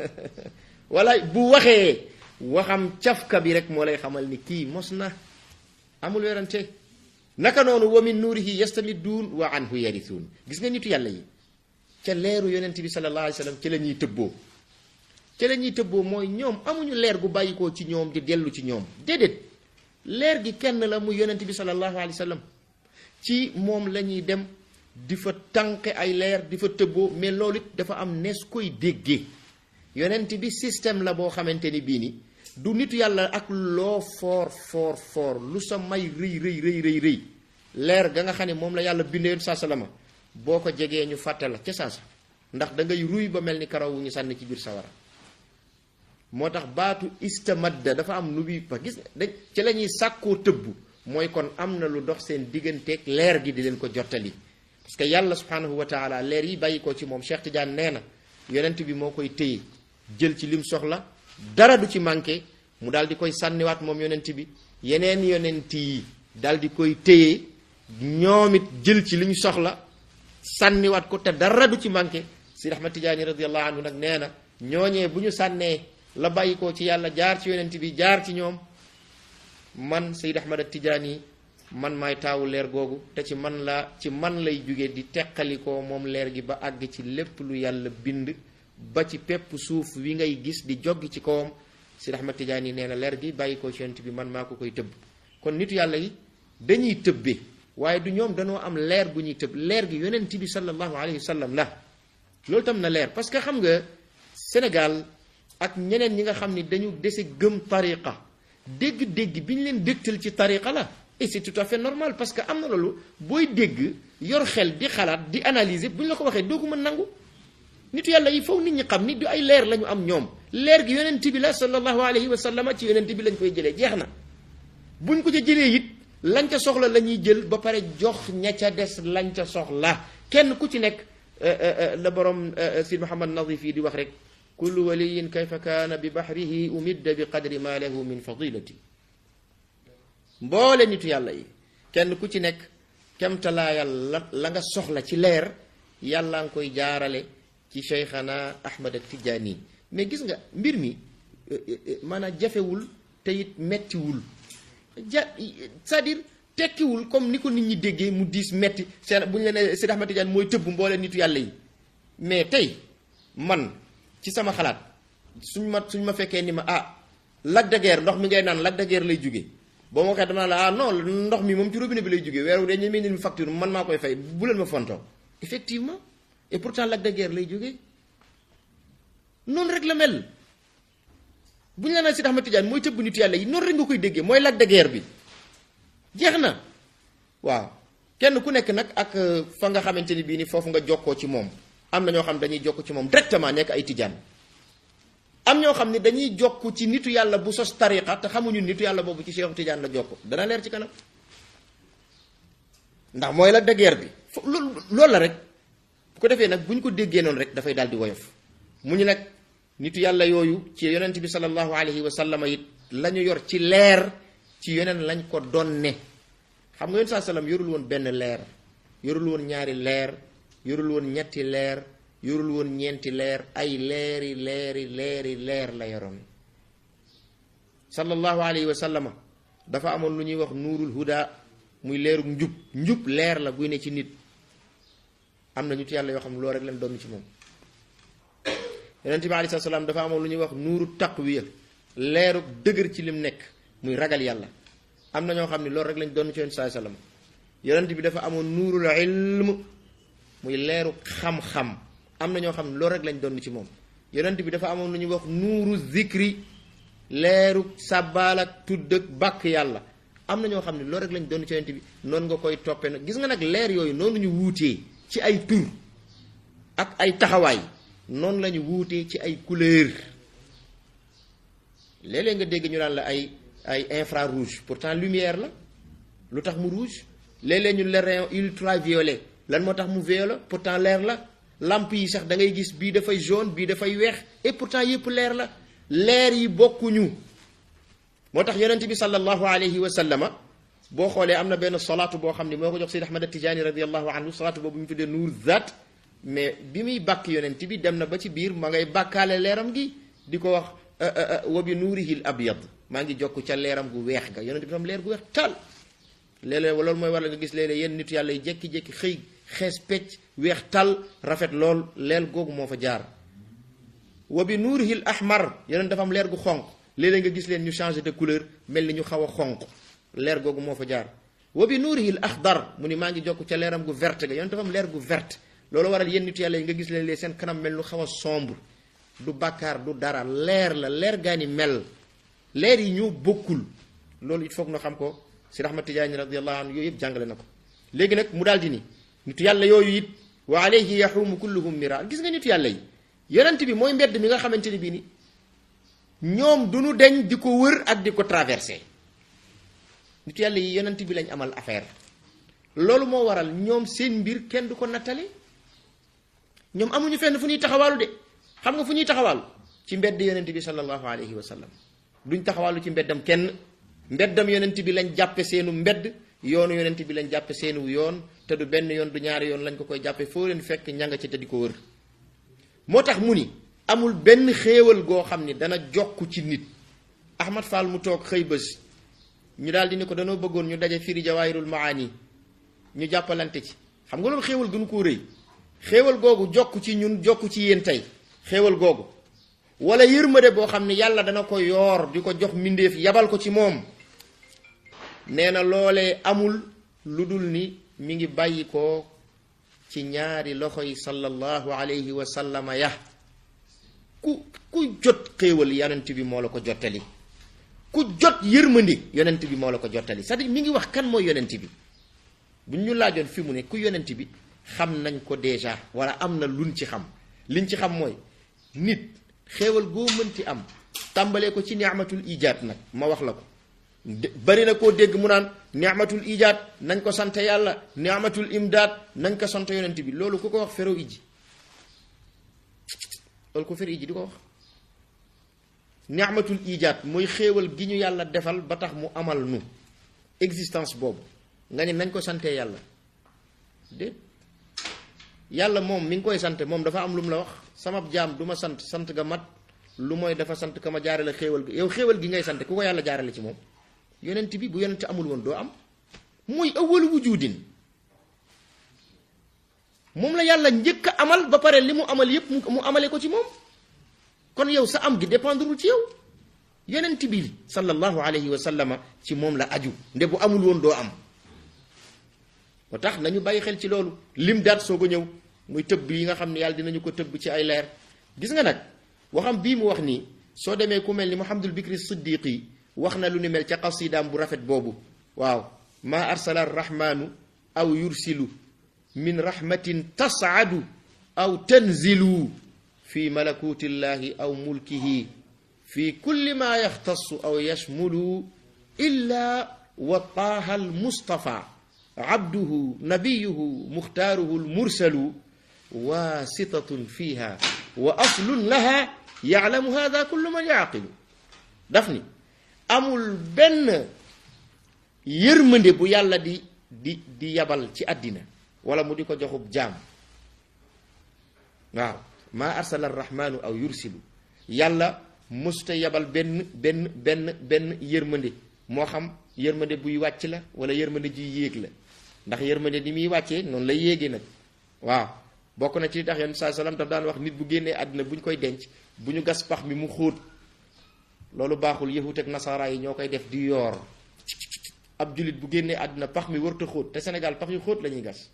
wala bu waxee waxam cafka bi rek moo lay xamal ni kii mos na amul werante naka noonu wa min nuurihi yastamidduun wa anhu yarisuun gis nga nitu yàlla yi ca leeru yonent bi sallallahu alayhi wa sallam ci la ñuy tëbboo ca la ñuy tëbboo mooy ñoom amuñu leer gu bàyyikoo ci ñoom di dellu ci ñoom déedéet leer gi kenn la mu yonent bi sallallahu alayhi wa sallam ci moom la ñuy dem di fa tànqe ay leer di fa tëbboo mais loolu it dafa am nees koy déggee yonent bi système la boo xamante ni bii ni du nitu yàlla ak loo foor foor foor lu sa may rëy rëy rëy rëy rëy leer ga nga xam ne moom la yàlla bindee yoon saa salama boo ko jegee ñu fàtte la ca saasa ndax da ngay ruy ba mel ni karaw wu ñu sànni ci biir sawara moo tax baatu istamadda dafa am nu bi ba gis da ci la ñuy sàkkoo tëbb mooy kon am na lu dox seen digganteeg leer gi di leen ko jottali parce que yàlla subhanahu wa taala leer yi bàyyi ko ci moom Cheikh Tidiane nee na yonent bi moo koy téye jël ci lim soxla dara du ci manqué mu daal di koy sànniwaat moom yonent bi yeneen yonent yi daal di koy téye ñoom it jël ci li ñu soxla sànniwaat ko te dara du ci manqué si Ahmad Tidiane radiallahu anhu nag nee na ñooñee bu ñu sànnee la bàyyi ko ci yàlla jaar ci yonent bi jaar ci ñoom man Seyd Ahmad Tidiane man maay taawu leer googu te ci man la ci man lay jóge di teqalikoo moom leer gi ba àgg ci lépp lu yàlla bind ba ci pepp suuf wi ngay gis di joggi ci kawam Seyd Ahmad Tidiane yi nee na leer gi bàyyi ko ci yonent bi man maa ko koy tëbb kon nitu yàlla yi dañuy tëbbe waaye du ñoom dañoo am leer bu ñuy tëb leer gi yonent bi sallallahu alayhi wa sallam la loolu tam na leer parce que xam nga Sénégal ak ñeneen ñi nga xam ni dañu dese gëm tariqa dégg-dégg bi ñu leen dégtal ci tariqa la et c'est tout à fait normal parce que am na loolu booy dégg yor xel di xalaat di analyser bu ñu la ko waxee doo ko mën nangu nitu yàlla yi foofu nit ñi xam ni du ay leer la ñu am ñoom leer gi yonent bi la sallallahu alayhi wa sallam ci yonent bi lañ koy jëlee jeex na buñ ko ca jëlee it lañ ca soxla la ñuy jël ba pare jox ña ca des lañ ca soxla kenn ku ci nekk la borom si Muhammad Nadif yi di wax rek kullu waliyin kayfa kaana bi bahrihi umidda bi qadri ma lahu min fadilati mboole nitu yàlla yi kenn ku ci nekk kemtalaayal la la nga soxla ci leer yàlla nga koy jaarale ci cheikhana ahmad ak tijaani mais gis nga mbir mi maanaam jafewul te it mettiwul ja c'est-à-dire tekkiwul comme ni ko nit ñi déggee mu diis metti seen bu ñu la nee Seydi Ahmad Tidiane mooy tëbb mboole nitu yàlla yi mais tey man ci sama xalaat suñ ma suñ ma fekkee ni ma ah Lac de Guiers ndox mi ngay naan Lac de Guiers lay jóge boo ma waxee dama la ah non ndox mi moom ci robinet bi lay jóge weeru de ñu mel ni facture man maa koy fay bu leen ma fontoo effectivement et pourtant Lac de Guiers lay jóge noonu rek la mel bu ñu la naan si Ahmad Tidiane mooy tëbb nit yàlla yi noonu rek nga koy déggee mooy Lac de Guiers bi jeex na waaw kenn ku nekk nag ak fa nga xamante ni bii ni foofu nga jokkoo ci moom am na ñoo xam dañuy jokk ci moom directement nekk ay tijaan am ñoo xam ne dañuy jokk ci nitu yàlla bu sos tariqa te xamuñu nitu yàlla boobu ci Cheikh Tidiane la jokk dana leer ci kanam ndax mooy Lac de Guiers bi fo loolu loolu la rek bu ko defee nag bu ñu ko déggee noonu rek dafay daal di woyof mu ñu nag nitu yàlla yooyu ci yonent bi sallallahu alayhi wa sallam it la ñu yor ci leer ci yeneen lañ ko donne xam nga yonent saa sallam yorul woon benn leer yorul woon ñaari leer yorul woon ñetti leer yorul woon ñeenti leer ay leeri leeri leeri leer la yoroon sallallahu alayhi wa sallama dafa amoon lu ñuy wax nuurul huda muy leerug njub njub leer la guy ne ci nit am na ñu ci yàlla yoo xam ne loolu rek lañ doon ci moom yonent bi alayhi salaam dafa amoon lu ñuy wax nuuru taqwiya leerug dëgër ci lim nekk muy ragal yàlla am na ñoo xam ne loolu rek lañ doon ci yonent saa sallam yonent bi dafa amoon nuurul ilm muy leeru xam-xam am na ñoo xam ne loolu rek lañ doon ci moom yonent bi dafa amoon lu ñuy wax nuuru zikri leeru sàbbaal ak tudd ak bàkk yàlla am na ñoo xam ne loolu rek lañ doon ci yonent bi noonu nga koy toppee nag gis nga nag leer yooyu noonu ñu wuutee ci ay tur ak ay taxawaay noonu la ñu wuutee ci ay couleur léeg-léeg nga dégg ñu naan la ay ay infrarouge pourtant lumière la lu tax mu rouge léeg-léeg ñu le rayon ultraviolet lan moo tax mu violet pourtant leer la lampe yi sax da ngay gis bii dafay jaune bii dafay weex et pourtant yëpp leer la leer yi bokkuñu moo tax yonent bi sallallahu alayhi wa sallama boo xoolee am na benn salaatu boo xam ne moo ko jox Seyd Ahmad Tijaani radiallahu anhu salaatu boobu ñu tuddee nuur zaat mais bi muy bàkk yonent bi dem na ba ci biir ma ngay bàkkaale leeram gi di ko wax wa bi nuurihil abyad maa ngi jokk ca leeram gu weex ga yonent bi tam leer gu weex tal léeg-léeg loolu mooy waral nga gis léeg-léeg yenn nitu yàlla yi jékki-jékki xëy xees pecc weex tal rafet lool leel googu moo fa jaar wa bi nuurihil ahmar yonent dafa am leer gu xonq léeg-léeg nga gis leen ñu changé de couleur mel ni ñu xaw a xonq leer googu moo fa jaar wa bi nuurihil axdar mu ni maa ngi jokk ca leeram gu verte ga yonent dafa am leer gu verte loolu waral yenn nitu yàlla yi nga gis leen lee seen kanam mel nu xaw a sombre du bàkkaar du dara leer la leer gaa ni mel leer yi ñoo bokkul loolu it foog na xam ko si Ahmad Tijaani radiallahu anhu yooyu yëpp jàngale na ko léegi nag mu daal di ni nitu yàlla yooyu it wa alayhi yaxuumu kulluhum mira gis nga nitu yàlla yi yonent bi mooy mbedd mi nga xamante ni bii ni ñoom du ñu deñ di ko wër ak di ko traversé nitu yàlla yi yonent bi lañ amal affaire loolu moo waral ñoom seen mbir kenn du ko nattale ñoom amuñu fenn fu ñuy taxawaalu de xam nga fu ñuy taxawaalu ci mbedd yonent bi sallallahu alayhi wa sallam duñ taxawaalu ci mbeddam kenn mbeddam yonent bi lañ jàppe seenu mbedd yoonu yonent bi lañ jàppe seenu yoon te du benn yoon du ñaari yoon lañ ko koy jàppe foo leen fekk ñanga ci te di ko wër moo tax mu ni amul benn xéewal goo xam ni dana jokk ci nit Ahmad Fall mu toog xëy bés ñu daal di ni ko danoo bëggoon ñu daje firi jawaahirul maani ñu jàppalante ci xam nga loolu xéewal gënu koo rëy xéewal googu jokk ci ñun jokk ci yéen tey xéewal googu wala yërmande boo xam ne yàlla dana ko yoor di ko jox mbindeef yabal ko ci moom nee na loolee amul lu dul ni mi ngi bàyyi ko ci ñaari loxo yi sallallahu alayhi wa sallama ya ku ku jot xéewal yonent bi moo la ko jottali ku jot yërmandi yonent bi moo la ko jottali c'est-à-dire mi ngi wax kan mooy yonent bi bu ñu laajoon fi mu ne ku yonent bi xam nañ ko déjà wala am na luñ ci xam liñ ci xam mooy nit xéewal goo mënti am tàmbalee ko ci ni'matul ijaat nag ma wax la ko bari na koo dégg mu naan ni'matul ijaat nañ ko sant yàlla ni'matul imdaad nañ ko sant yonent bi loolu ku ko wax fero iji loolu ko fero iji di ko wax ni'matul ijaat mooy xéewal gi ñu yàlla defal ba tax mu amal nu existence boobu nga ne nañ ko santee yàlla déet yàlla moom mi ngi koy sant moom dafa am lu mu la wax sama jaam du ma sant sant ga mat lu mooy dafa sant ka ma jaarale xéewal gi yow xéewal gi ngay sant ku ko yàlla jaarale ci moom yonent bi bu yonent amul woon doo am mooy awwalu wujudin moom la yàlla njëkk a amal ba pare li mu amal yépp mu amale ko ci moom kon yow sa am gi dépendrul ci yow yonent bi sallallahu alayhi wa sallama ci moom la aju nde bu amul woon doo am moo tax nañu bàyyi xel ci loolu lim daat soog a ñëw muy tëbb yi nga xam ne yàlla dinañu ko tëbb ci ay leer gis nga nag waxam bii mu wax nii soo demee ku mel ni Muhammadul Bikri Siddiqi wax na lu ni mel ca qasidaam bu rafet boobu waaw maa arsala arrahmanu aw yursilu min rahmatin tasaadu aw tanzilu fi malakutillahi aw mulkihi fi kulli ma yaxtasu aw yashmulu illa wa taaha almustafa abduhu nabiyuhu muxtaaruhu almursalu waasitatun fiha wa aslun laha yaclamu hada kullu man yaaqilu daf ni amul benn yërmande bu yàlla di di di yabal ci àddina wala mu di ko joxub jaam waaw maa arsala arrahmanu aw yursilu yàlla mësuta yabal benn benn benn benn yërmande moo xam yërmande buy wàcc la wala yërmande juy yéeg la ndax yërmande ni muy wàccee noonu lay yéegee nag waaw bokk na ci li tax yoon saa salaam daf daan wax nit bu génnee àddina bu ñu koy denc bu ñu gas pax mi mu xóot loolu baaxul yahut ak nasaara yi ñoo koy def di yoor ab jullit bu génnee àddina pax mi warut a xóot te Sénégal pax yu xóot la ñuy gas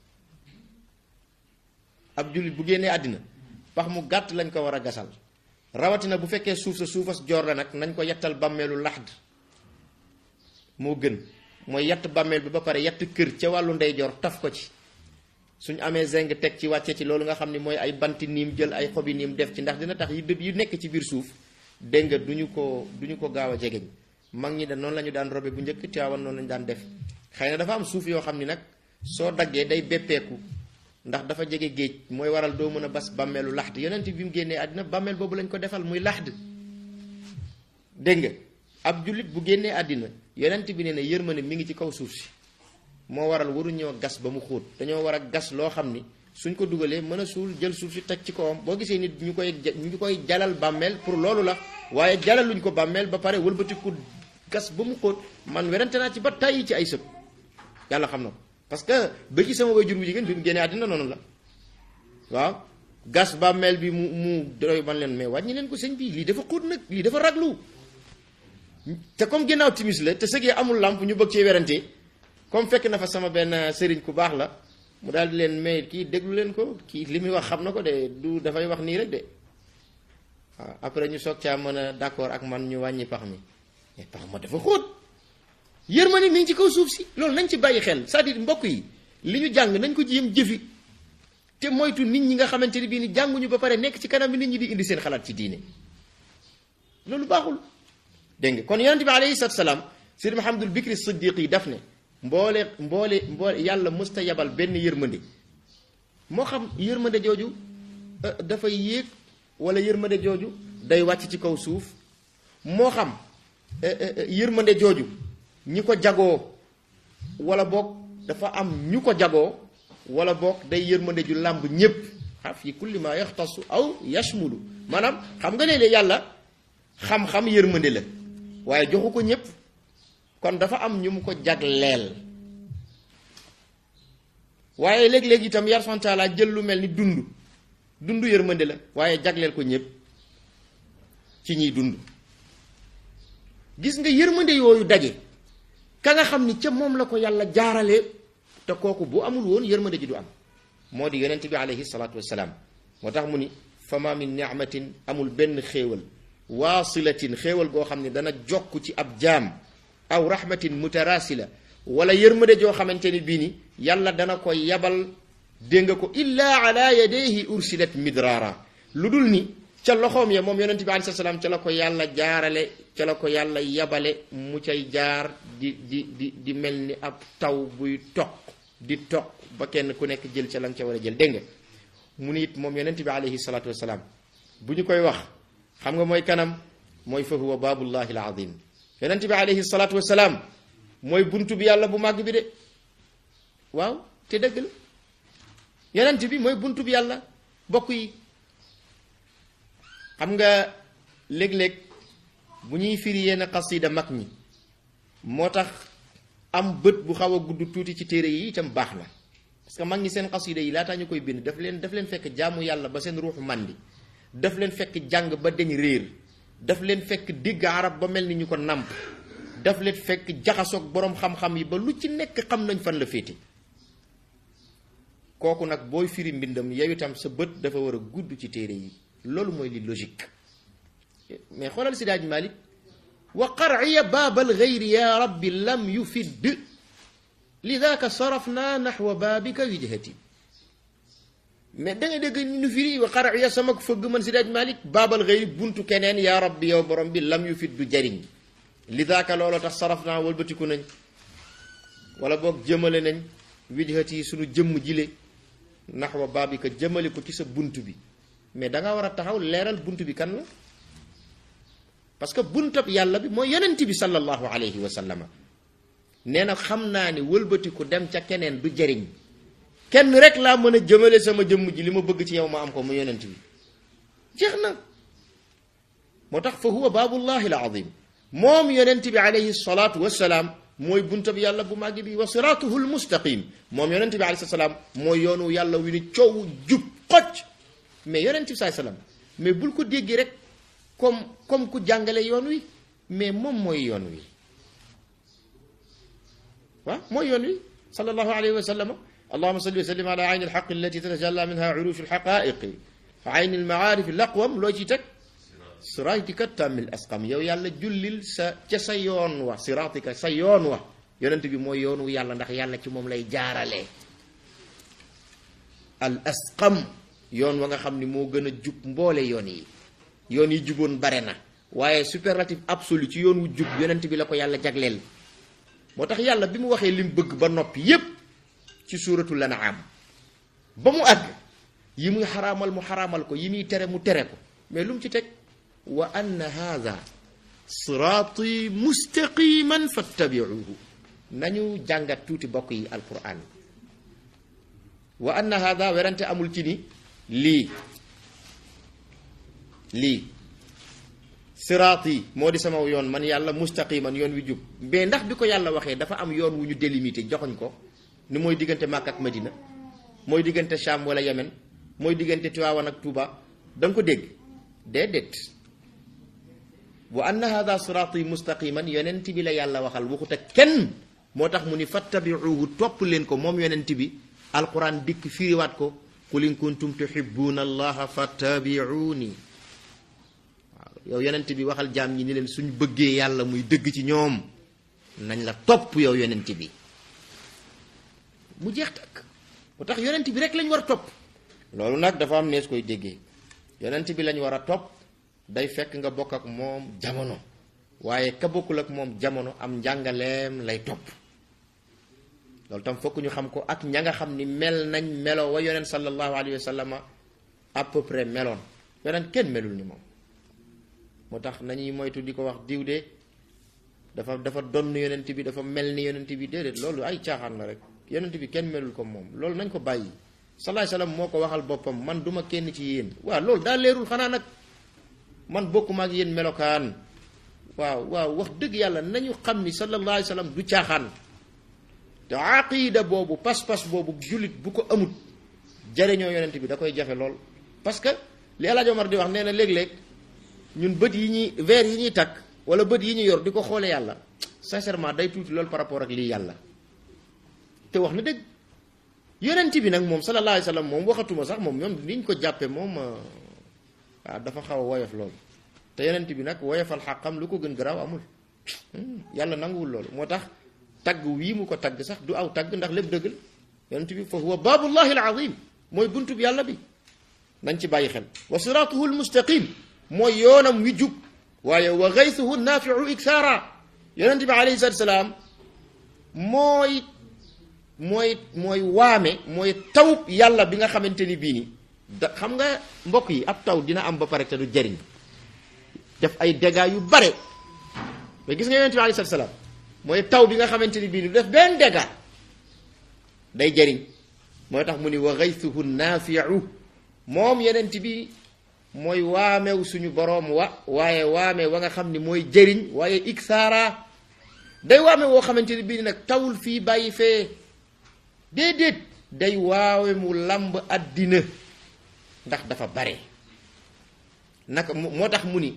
ab jullit bu génnee àddina pax mu gàtt lañ ko war a gasal rawatina bu fekkee suuf sa suufas joor la nag nañ ko yettal bàmmeelu laxd moo gën mooy yett bàmmeel bi ba pare yett kër ca wàllu ndeyjoor taf ko ci suñ amee zeng teg ci wàcce ci loolu nga xam ne mooy ay banti niim jël ay xobi niim def ci ndax dina tax yu dëb yu nekk ci biir suuf dégg nga duñu ko duñu ko gaaw a jegeñ mag ñi de noonu la ñu daan robe bu njëkk Tiwaawan noonu lañu daan def xëy na dafa am suuf yoo xam ni nag soo daggee day beppeeku ndax dafa jege géej mooy waral doo mën a bas bàmmeelu laxd yonent bi mu génnee àddina bàmmeel boobu lañ ko defal muy laxd dégg nga ab jullit bu génnee àddina yonent bi nee na yërmande mi ngi ci kaw suuf si moo waral waruñoo gas ba mu xóot dañoo war a gas loo xam ni suñ ko dugalee mën a suul jël suuf si teg ci kawam boo gisee nit ñu koy ñu koy jalal bàmmeel pour loolu la waaye jalaluñ ko bàmmeel ba pare wëlbatiku gas ba mu xóot man werante naa ci ba tàyyi ci ay sëb yàlla xam na ko parce que ba ci sama way jur bu jigéen bi mu génnee àddina noonu la waaw gas bàmmeel bi mu mu doy man leen mais wàññi leen ko sëñ bi lii dafa xóot nag lii dafa raglu te comme ginnaaw timis la te sëgee amul làmp ñu bëgg cee werante comme fekk na fa sama benn sëriñ ku baax la mu daal di leen may kii déglu leen ko kii li muy wax xam na ko de du dafay wax nii rek de waaw après ñu soog caa mën a d'accord ak man ñu wàññi pax mi mais pax ma dafa xóot yërmande mi ngi ci kaw suuf si loolu nañ ci bàyyi xel c'est-à-dire mbokk yi li ñu jàng nañ ko jéem jëfi te moytu nit ñi nga xamante ni bii ni jànguñu ba pare nekk ci kanam bi nit ñi di indi seen xalaat ci diine loolu baaxul dégg nga kon yonente bi alayhi salaatu salaam sëriñ Mahamadul Bikri Siddiq yi daf ne mboole mboole mboole yàlla mësta yabal benn yërmande moo xam yërmande jooju dafay yéeg wala yërmande jooju day wàcc ci kaw suuf moo xam yërmande jooju ñi ko jagoo wala boog dafa am ñu ko jagoo wala boog day yërmande ju làmb ñépp xa fi kulli ma yaxtasu aw yashmulu maanaam xam nga léeg-léeg yàlla xam-xam yërmande la waaye joxu ko ñépp kon dafa am ñu mu ko jagleel waaye léeg-léeg itam yar santaala jël lu mel ni dund dund yërmande la waaye jagleel ko ñépp ci ñiy dund gis nga yërmande yooyu daje ka nga xam ni ca moom la ko yàlla jaarale te kooku bu amul woon yërmande ji du am moo di yonent bi alayhi salaatu wassalaam moo tax mu ni fama min ni'matin amul benn xéewal waasilatin xéewal goo xam ne dana jokk ci ab jaam aw rahmatin mutarasila wala yërmande joo xamante ni bii ni yàlla dana ko yabal dégg nga ko illa ala yadayhi ursilat midraara lu dul ni ca loxoom ya moom yonent bi alayhi salaam ca la ko yàlla jaarale ca la ko yàlla yabale mu cay jaar di di di di mel ni ab taw buy toq di toq ba kenn ku nekk jël ca la nga ca war a jël dégg nga mu ni it moom yonent bi alayhi salaatu wasalaam bu ñu koy wax xam nga mooy kanam mooy fa huwa baabullahi al azim yonent bi alayhi salaatu wasalaam mooy buntu bi yàlla bu màgg bi de waaw te dëgg la yonent bi mooy buntu bi yàlla bokk yi xam nga léeg-léeg bu ñuy firi yenn xasida mag ñi moo tax am bët bu xaw a gudd tuuti ci téere yi itam baax na parce que mag ñi seen xasida yi laataa ñu koy bind daf leen daf leen fekk jaamu yàlla ba seen ruuxu màndi daf leen fekk jàng ba deñ réer daf leen fekk dégg arab ba mel ni ñu ko nàmp daf leen fekk jaxasoog boroom xam-xam yi ba lu ci nekk xam nañ fan la féete kooku nag booy firi mbindam yow itam sa bët dafa war a gudd ci téere yi loolu mooy li logique mais xoolal si daaj Malik wa qarciya baabal gayri ya rabbi lam yufidd lidaaka sarafna naxwa baabika wijhati mais da nga dégg ñu firi wa qarciya sama fëgg man si daaj Malik baabal gayri buntu keneen yaa rabbi yow borom bi lam yufidd du jariñ lidaaka looloo tax sarafna wëlbatiku nañ wala boog jëmale nañ wijhati sunu jëmm jile naxwa baabika jëmale ko ci sa bunt bi mais da nga war a taxaw leeral bunt bi kan la parce que buntab yàlla bi mooy yonent bi sallallahu alayhi wa sallama nee na xam naa ni wëlbatiku dem ca keneen du jëriñ kenn rek laa mën a jëmale sama jëmm ji li ma bëgg ci yow ma am ko mu yonent bi jeex na moo tax fa huwa baabullahi al azim moom yonent bi alayhi salaatu wassalaam mooy buntab yàlla bu màgg bi wa siraatuhu al mustaqim moom yonent bi alayhi salaam mooy yoonu yàlla wi ni coow jub xocc mais yonent bi saay salaam mais bul ko déggi rek comme comme ku jàngale yoon wi mais moom mooy yoon wi waaw mooy yoon wi sallallahu alayhi wa sallam allahuma salli wa sallim ala ayni alxaq allati tatajalla minha urushu alxaqaiqi fa ayni almaarif laqwam loo ci teg siraatika tammil asqam yow yàlla jullil sa ca sa yoon wa siraatika sa yoon wa yonent bi mooy yoonu yàlla ndax yàlla ci moom lay jaaralee al asqam yoon wa nga xam ni moo gën a jub mboole yoon yi yoon yi juboon bare na waaye superlatif absolu ci yoon wu jub yonent bi la ko yàlla jagleel moo tax yàlla bi mu waxee lim bëgg ba noppi yépp ci suuratul An'am ba mu àgg yi muy xaraamal mu xaraamal ko yi muy tere mu tere ko mais lu mu ci teg wa anna haada siraati mustaqiman fattabiuhu nañu jàngat tuuti bokk yi alquran wa anna haada werante amul ci ni lii lii siraat yi moo di sama yoon man yàlla mustaqiman yoon wi jub mais ndax bi ko yàlla waxee dafa am yoon wu ñu délimité joxoñ ko ni mooy diggante Makka ak Madina mooy diggante Sham wala Yemen mooy diggante Tiwaawan ak Tuuba da nga ko dégg déedéet wa anna hada siraati mustaqiman yonent bi la yàlla waxal waxut ak kenn moo tax mu ni fattabiuhu topp leen ko moom yonent bi alquran dikk firiwaat ko qul in kuntum tuhibbuna allaha fattabiuni waaw yow yonent bi waxal jaam ñi ni leen suñ bëggee yàlla muy dëgg ci ñoom nañ la topp yow yonent bi mu jeex takk moo tax yonent bi rek lañ war a topp loolu nag dafa am nees koy déggee yonent bi lañ war a topp day fekk nga bokk ak moom jamono waaye ka bokkul ak moom jamono am njàngaleem lay topp loolu tam fokk ñu xam ko ak ña nga xam ni mel nañ melo wa yonent sallallahu alayhi wa sallam à peu près meloon yonent kenn melul ni moom moo tax nañuy moytu di ko wax diw de dafa dafa donn yonent bi dafa mel ni yonent bi déedéet loolu ay caaxaan la rek yonent bi kenn melul ko moom loolu nañ ko bàyyi salaay salaam moo ko waxal boppam man duma kenn ci yéen waaw loolu daa leerul xanaa nag man bokkuma ak yéen melokaan waaw waaw wax dëgg yàlla nañu xam ni sallallahu alayhi wa sallam du caaxaan te aqida boobu pas-pas boobu jullit bu ko amut jariñoo yonent bi da koy jafe lool parce que li El Hadj Omar di wax nee na léeg-léeg ñun bët yi ñuy verre yi ñuy takk wala bët yi ñu yor di ko xoole yàlla sincèrement day tuuti loolu par rapport ak lii yàlla te wax na dëgg yonent bi nag moom sallallahu alayhi wa sallam moom waxatuma sax moom ñoom niñ ko jàppe moom waaw dafa xaw a woyof loolu te yonent bi nag woyofal xàqam lu ko gën garaaw amul yàlla nanguwul loolu moo tax tagg wii mu ko tagg sax du aw tagg ndax lépp dëgg la yonent bi fa huwa baabullahi al azim mooy buntub yàlla bi nañ ci bàyyi xel wa siratuhu al mustaqim mooy yoonam wi jub waaye wa gaysuhu naafiu iksaara yonent bi alayhi salatu salaam mooy mooy mooy waame mooy tawub yàlla bi nga xamante ni bii ni da xam nga mbokk yi ab taw dina am ba pare te du jariñ def ay dégâts yu bare mais gis nga yonent bi alayhi salatu salaam mooy taw bi nga xamante ni bii ni du def benn dégâts day jariñ mooy tax mu ni wa gaysuhu naafiu moom yonent bi mooy waamew suñu boroom wa waaye waame wa nga xam ni mooy jëriñ waaye iksaara day waame woo xamante ni bii nag tawul fii bàyyi fee déedéet day waawe mu lamb àddina ndax dafa bare naka moo tax mu ni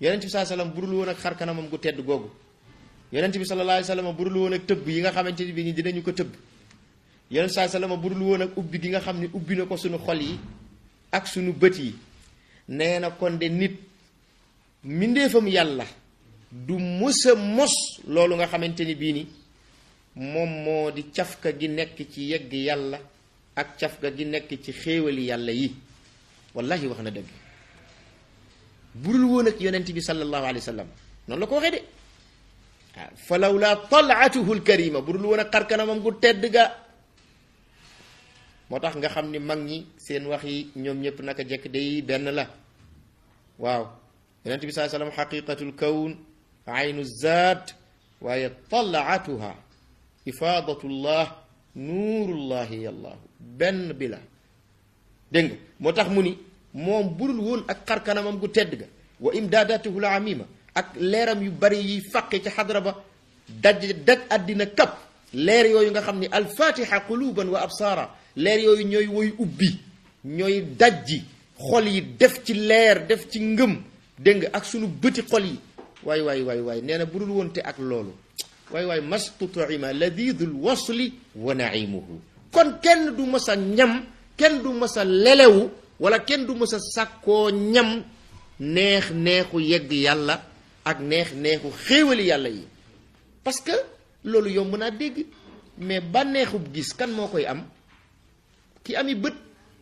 yonent bi saa sallam budul woon ak xar kanamam gu tedd googu yonent bi sallallahu alayhi wasallam budul woon ak tëbb yi nga xamante ni bi ñi dinañu ko tëbb yonent saa sallam budul woon ak ubbi gi nga xam ne ubbi na ko suñu xol yi ak suñu bët yi nee na kon de nit mbindeefam yàlla du mësa mos loolu nga xamante ni bii ni moom moo di cafka gi nekk ci yegg yàlla ak cafka gi nekk ci xéewali yàlla yi wallahi wax na dëgg burul woon ak yonent bi sallallahu alayhi wa sallam noonu la ko waxee de waaw fa lawla talaatuhu lkarima burul woon ak xarkanamam gu tedd ga moo tax nga xam ni mag ñi seen wax yi ñoom ñëpp naka jekk day benn la waaw yonent bi saa sallam xaqiqatul kawn aynu zaat waaye talaatuha ifaadatullah nuurullahi yallahu benn bi la dégg nga moo tax mu ni moom budul woon ak xarkanamam gu tedd ga wa imdaadatuhu la amima ak leeram yu bari yiy fàqe ci xadra ba daj daj àddina kap leer yooyu nga xam ni alfatiha quluban wa absaara leer yooyu ñooy woy ubbi ñooy dajji xol yi def ci leer def ci ngëm dégg nga ak sunu bëti xol yi waay waay waay waay nee na budul woon te ak loolu waay waay mastutima ladidul wasli wa naimuhu kon kenn du mës a ñam kenn du mës a lelewu wala kenn du mës a sàkkoo ñam neex neexu yegg yàlla ak neex neexu xéewali yàlla yi parce que loolu yomb naa dégg mais bànneexub gis kan moo koy am ki ami bët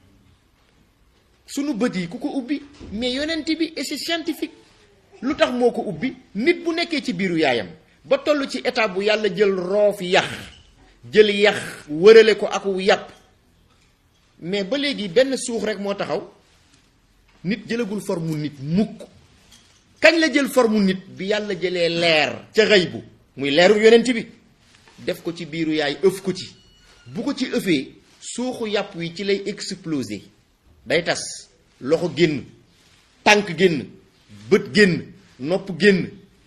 sunu bët yi ku ko ubbi mais yonent bi et c'est scientifique lu tax moo ko ubbi nit bu nekkee ci biiru yaayam ba toll ci état bu yàlla jël roof yax jël yax wërale ko aku yàpp mais ba léegi benn suux rek moo taxaw nit jëlagul formu nit mukk kañ la jël formu nit bi yàlla jëlee leer ca xëy bu muy leeru yonent bi def ko ci biiru yaay ëf ko ci bu ko ci ëfee suuxu yàpp wi ci lay exploser day tas loxo génn tànk génn bët génn nopp génn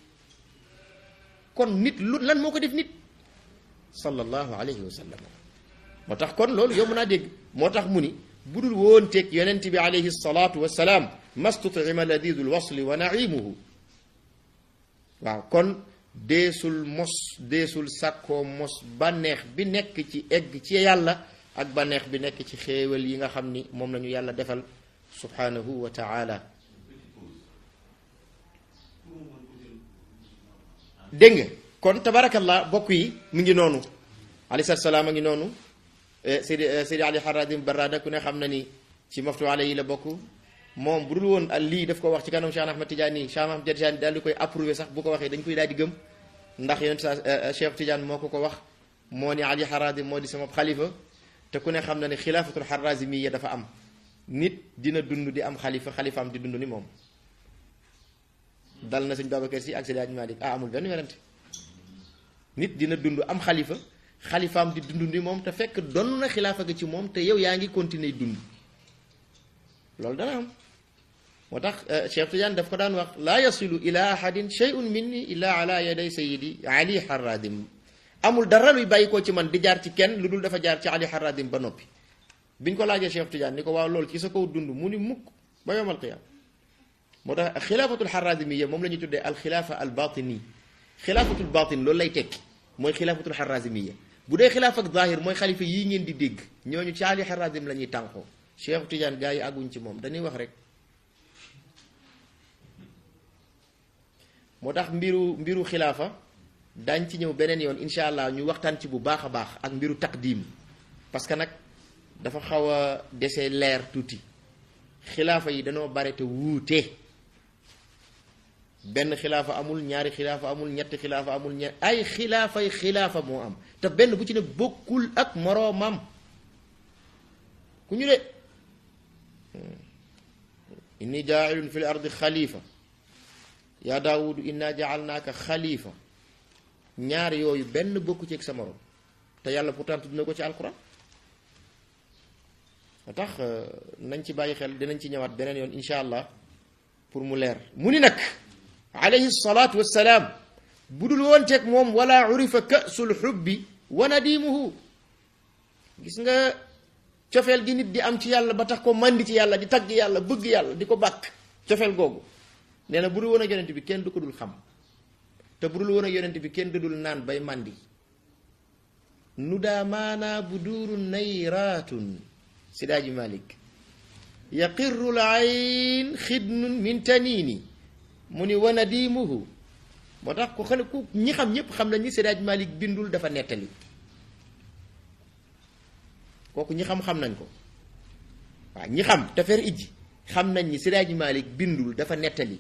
kon nit lu lan moo ko def nit sallallahu alayhi wa sallam moo tax kon loolu yomb naa dégg moo tax mu ni budul woon teeg yonent bi alayhi salaatu wa salaam mastutima ladidul wasli wa naimuhu waaw kon deesul mos deesul sàkkoo mos bànneex bi nekk ci egg ci yàlla ak bànneex bi nekk ci xéewal yi nga xam ni moom la ñu yàlla defal subhanahu wa taala dégg nga kon tabarakallah bokk yi mu ngi noonu alayhi salaam a ngi noonu Seydi Seydi Ali Haradim Barrada ku ne xam na ni ci maftu ale yi la bokk moom bu dul woon al lii daf ko wax ci kanam Cheikh Ahmad Tidiane Cheikh Ahmad Tidiane daal di koy approuvé sax bu ko waxee dañ koy daal di gëm ndax yonent sa Cheikh Tidiane moo ko ko wax moo ni Ali Haradim moo di sama xalifa te ku ne xam na ne xilaafatul Harazimiyya dafa am nit dina dund di am xalifa xalifaam di dund ni moom dal na sëñ Babacar Si ak Seydi Hadji Malick ah amul benn werante nit dina dund am xalifa xalifaam di dund ni moom te fekk donn na xilaafa gi ci moom te yow yaa ngi continuer dund loolu dana am moo tax Cheikh Tidiane daf ko daan wax laa yasilu ila ahadin shay'un minni illa ala yaday sayidi ali haradim amul dara luy bàyyi ko ci man di jaar ci kenn lu dul dafa jaar ci ali haradim ba noppi biñ ko laajee Cheikh Tidiane ni ko waaw loolu ci sa kaw dund mu ni mukk ba yowmal qiyaam moo tax xilaafatul harazimiyya moom la ñuy tuddee al xilaafa al batini xilaafatul batin loolu lay tekki mooy xilaafatul harazimiyya bu dee xilaaf ak zahir mooy xalifa yii ngeen di dégg ñooñu ci ali harazim la ñuy tànqoo Cheikh Tidiane gaa yi àgguñ ci moom dañuy wax rek moo tax mbiru mbiru xilaafa dañ ci ñëw beneen yoon incha allah ñu waxtaan ci bu baax a baax ak mbiru taqdim parce que nag dafa xaw a dese leer tuuti xilaafa yi dañoo bare te wuute benn xilaafa amul ñaari xilaafa amul ñetti xilaafa amul ñe ay xilaafay xilaafa moo am te benn bu ci ne bokkul ak moroomam ku ñu de inni jaailun fi l ardi xalifa yaa daawudu inna jaalnaaka xalifa ñaar yooyu benn bokku ci ak sa morom te yàlla pourtant tudd na ko ci alquran moo tax nañ ci bàyyi xel dinañ ci ñëwaat beneen yoon insha allah pour mu leer mu ni nag alayhi salaatu wassalaam bu dul woon teeg moom wala urifa kasul xubbi wa nadimuhu gis nga cofeel gi nit di am ci yàlla ba tax ko màndi ci yàlla di tagg yàlla bëgg yàlla di ko bàkk cofeel googu nee na bu dul woon ak yonent bi kenn du ko dul xam te bu dul woon ak yonent bi kenn du dul naan bay màndi nu daa maanaa bu duuru nayraatun sidaaji malik yaqirru l ayn xidnun min taniini mu ni wana diimuhu moo tax ku xale ku ñi xam ñépp xam nañ ni sidaaji malik bindul dafa nettali kooku ñi xam-xam nañ ko waaw ñi xam te fer ijji xam nañ ni sidaaji malik bindul dafa nettali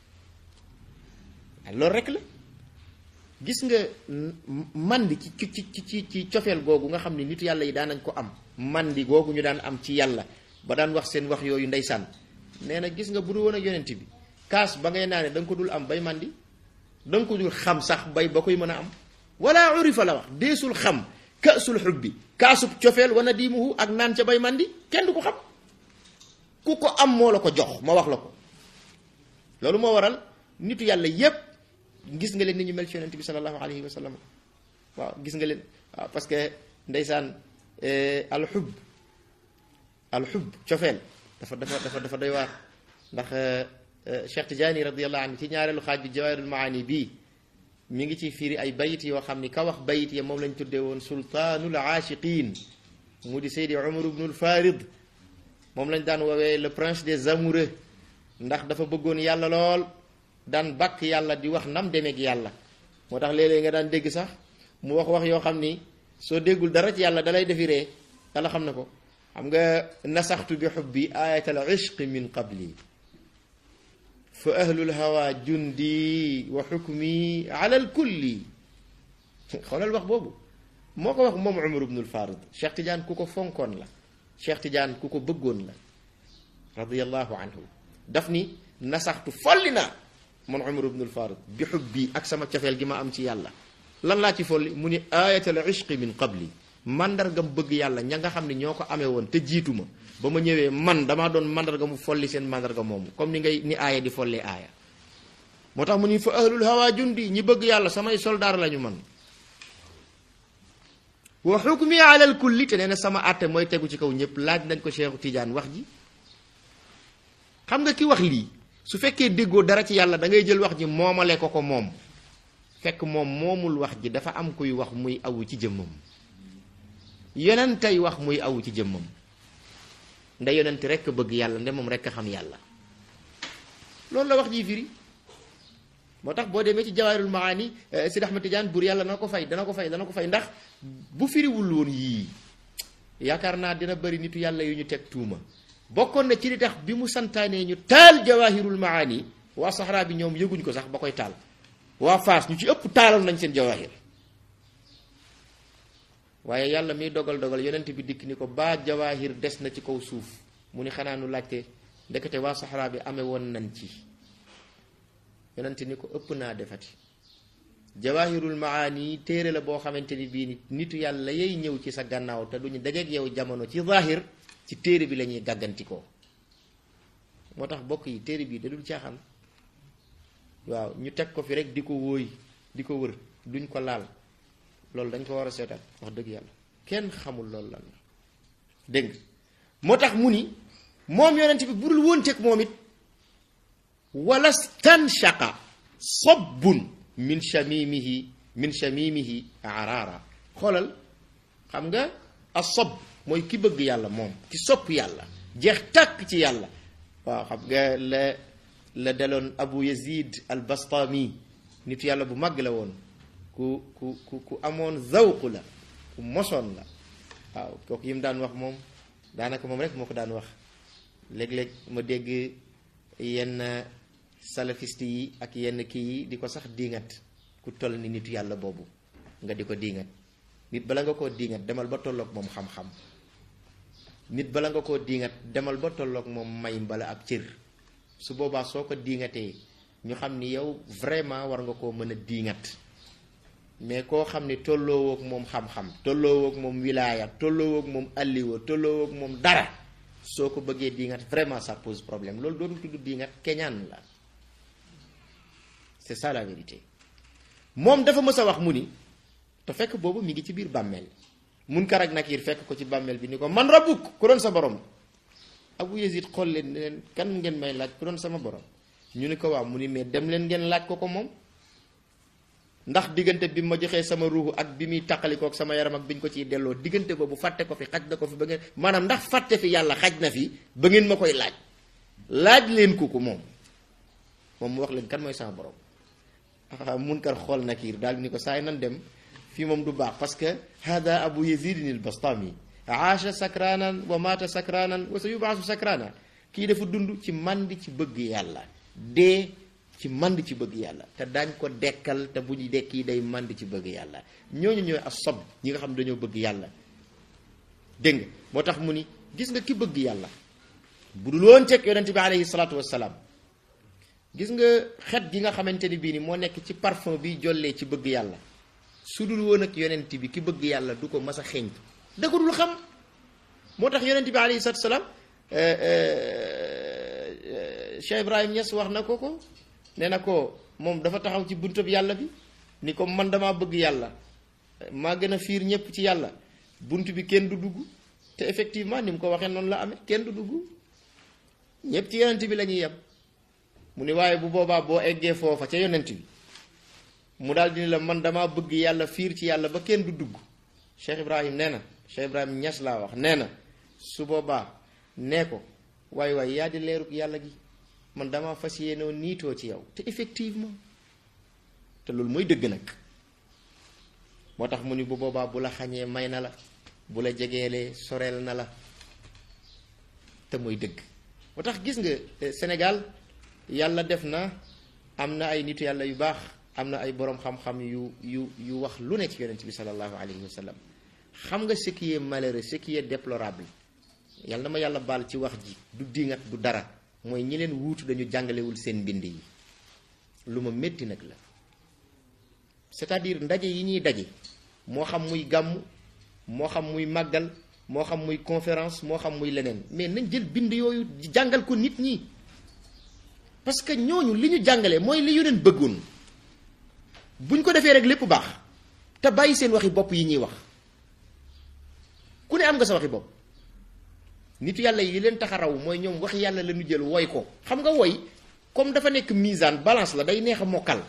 loolu rek la gis nga mandi ci ci ci ci ci cofeel googu nga xam ne nit yàlla yi daan nañ ko am mandi googu ñu daan am ci yàlla ba daan wax seen wax yooyu ndeysaan nee na gis nga bu dul woon ak yonent bi kaas ba ngay naane da nga ko dul am bay mandi da nga ko dul xam sax bay ba koy mën a am wala urifa la wax deesul xam kaasul xubbi kaasub cofeel wana diimuhu ak naan ca bay mandi kenn du ko xam ku ko am moo la ko jox ma wax la ko loolu moo waral nitu yàlla yépp gis nga leen ni ñu mel ci yonent bi sallallahu alayhi wa sallam waaw gis nga leen waaw parce que ndeysaan alxub alxub cofeel dafa dafa dafa dafa doy waar ndax Cheikh Tidiane radiallahu anhu ci ñaareelu xaaj bi jawaahirul maani bii mi ngi ci firi ay bayit yoo xam ni ka wax bayit ya moom lañ tuddee woon sultaanul aashiqin mu di Seydi Umar ibnul Farid moom lañ daan woowee le prince des amoureux ndax dafa bëggoon yàlla lool daan bàkk yàlla di wax nam demeeg yàlla moo tax léeg-léeg nga daan dégg sax mu wax wax yoo xam ni soo déggul dara ci yàlla dalay defi ree yàlla xam na ko xam nga nasaxtu bi xubbi ayatal ishqi min qabli fa ahlul hawa jundi wa xukmi ala al kulli xoolal wax boobu moo ko wax moom Umar ibnul Farid Cheikh Tidiane ku ko fonkoon la Cheikh Tidiane ku ko bëggoon la radiyallahu anhu daf ni nasaxtu folli naa man Umar ibnul Farid bi xubbi ak sama cofeel gi ma am ci yàlla lan laa ci folli mu ni ayatal ishqi min qabli mandargam bëgg yàlla ña nga xam ne ñoo ko amee woon te jiitu ma ba ma ñëwee man damaa doon mandarga mu folli seen mandarga moomu comme ni ngay ni aaya di follee aaya moo tax mu ni fa ahlul hawa jundi ñi bëgg yàlla samay soldaar lañu man wa xukmi alal kulli te nee na sama àtte mooy tegu ci kaw ñëpp laaj nañ ko Cheikhu Tidiane wax ji xam nga ki wax lii su fekkee déggoo dara ci yàlla da ngay jël wax ji moomale ko ko moom fekk moom moomul wax ji dafa am kuy wax muy awu ci jëmmam yonent tey wax muy awu ci jëmmam nda yonent rekk bëgg yàlla nde moom rekk xam yàlla loolu la wax ji firi moo tax boo demee ci jawaahirul maani Sidi Ahmad Tidiane buur yàlla dana ko fay dana ko fay dana ko fay ndax bu firiwul woon yii yaakaar naa dina bëri nitu yàlla yu ñu teg tuuma bokkoon na ci li tax bi mu santaanee ñu taal jawaahirul maani waa saxaraa bi ñoom yëguñ ko sax ba koy taal waa Faas ñu ci ëpp taaloon nañ seen jawaahir waaye yàlla miy dogal dogal yonent bi dikk ni ko baa jawaahir des na ci kaw suuf mu ni xanaa nu laajte ndekete waa saxaraa bi amee woon nañ ci yonent ni ko ëpp naa defati jawaahirul maani téere la boo xamante ni bii ni nitu yàlla yay ñëw ci sa gannaaw te duñu dajeeg yow jamono ci zaahir ci téere bi la ñuy gàggantikoo moo tax bokk yi téere bii da dul caaxaan waaw ñu teg ko fi rek di ko wóoy di ko wër duñ ko laal loolu dañ ko war a seetaan wax dëgg yàlla kenn xamul loolu lan la dégg moo tax mu ni moom yonent bi budul wóonteeg moom it wala stanshaqa sobbun min shamimihi min shamimihi araara xoolal xam nga a sob mooy ki bëgg yàlla moom ki sopp yàlla jeex tàkk ci yàlla waaw xam nga la la daloon abu yazid al bastami nit yàlla bu màgg la woon ku ku ku ku amoon zawq la ku mosoon la waaw kooku yi mu daan wax moom daanaka moom rek moo ko daan wax léeg-léeg ma dégg yenn salafiste yi ak yenn kii yi di ko sax diingat ku toll ni nitu yàlla boobu nga di ko diingat nit bala nga koo diingat demal ba tolloog moom xam-xam nit bala nga koo diingat demal ba tolloog moom may mbala ab cër su boobaa soo ko diingatee ñu xam ni yow vraiment war nga koo mën a diingat mais koo xam ni tolloowoog moom xam-xam tolloowoog moom wilaaya tolloowoog moom alliwa tolloowoog moom dara soo ko bëggee diingat vraiment ça pose problème loolu dootul tudd diingat keñaan la c'est ça la vérité moom dafa mës a wax mu ni te fekk boobu mi ngi ci biir bàmmeel Munkar ak Nakiir fekk ko ci bàmmeel bi ni ko man rabbuk ku doon sa borom Abu Yazid xool leen ne leen kan ngeen may laaj ku doon sama borom ñu ni ko waaw mu ni mais dem leen ngeen laaj ko ko moom ndax diggante bi ma joxee sama ruuxu ak bi muy taqalikook sama yaram ak bi ñu ko ciy delloo diggante boobu fàtte ko fi xaj na ko fi ba ngeen maanaam ndax fàtte fi yàlla xaj na fi ba ngeen ma koy laaj laaj leen ko ko moom moom mu wax leen kan mooy sama borom ah munkar xool nakiir daal ni ko saay nan dem fii moom du baax parce que hada abu yazidin al bastami aasha sakranan wa mata sakranan wa sa yubaasu sakrana kii dafa dund ci mandi ci bëgg yàlla dee ci mand ci bëgg yàlla te daañ ko dekkal te bu ñu dekki day mand ci bëgg yàlla ñooñu ñooy asob ñi nga xam dañoo bëgg yàlla dégg nga moo tax mu ni gis nga ki bëgg yàlla bu dul woon teg yonente bi alayhi salaatu wassalaam gis nga xet gi nga xamante ni bii ni moo nekk ci parfum bi jollee ci bëgg yàlla su dul woon ak yonent bi ki bëgg yàlla du ko mas a xeeñtu da ko dul xam moo tax yonent bi alayhi salaatu wassalaam Cheikh Ibrahim Niass wax na ko ko nee na ko moom dafa taxaw ci buntab yàlla bi ni ko man damaa bëgg yàlla maa gën a fiir ñëpp ci yàlla bunt bi kenn du dugg te effectivement ni mu ko waxee noonu la amee kenn du dugg ñëpp ci yonent bi la ñuy yem mu ni waaye bu boobaa boo eggee foofa ca yonent bi mu daal di ni la man damaa bëgg yàlla fiir ci yàlla ba kenn du dugg Cheikh Ibrahim nee na Cheikh Ibrahim Niass laa wax nee na su boobaa nee ko waay waay yaa di leerug yàlla gi man dama fas yéenoo niitoo ci yow te effectivement te loolu mooy dëgg nag moo tax mu ni bu boobaa bu la xañee may na la bu la jegeelee soreel na la te mooy dëgg moo tax gis nga Sénégal yàlla def na am na ay nitu yàlla yu baax am na ay boroom xam-xam yu yu yu wax lu ne ci yonent bi sallallahu alayhi wa sallam xam nga ce qui est malheureux ce qui est déplorable yàlla na ma yàlla baal ci wax ji du dingat du dara mooy ñi leen wuutu dañu jàngalewul seen mbind yi lu ma métti nag la c'est-à-dire ndaje yi ñuy daje moo xam muy gàmm moo xam muy màggal moo xam muy conférence moo xam muy leneen mais nañ jël bind yooyu jàngal ko nit ñi parce que ñooñu li ñu jàngale mooy li yu leen bëggoon buñ ko defee rek lépp baax te bàyyi seen waxi bopp yi ñuy wax ku ne am nga sa waxi bopp nitu yàlla yi leen tax a raw mooy ñoom wax yàlla la ñu jël woy ko xam nga woy comme dafa nekk misaan balance la day neex a mokkal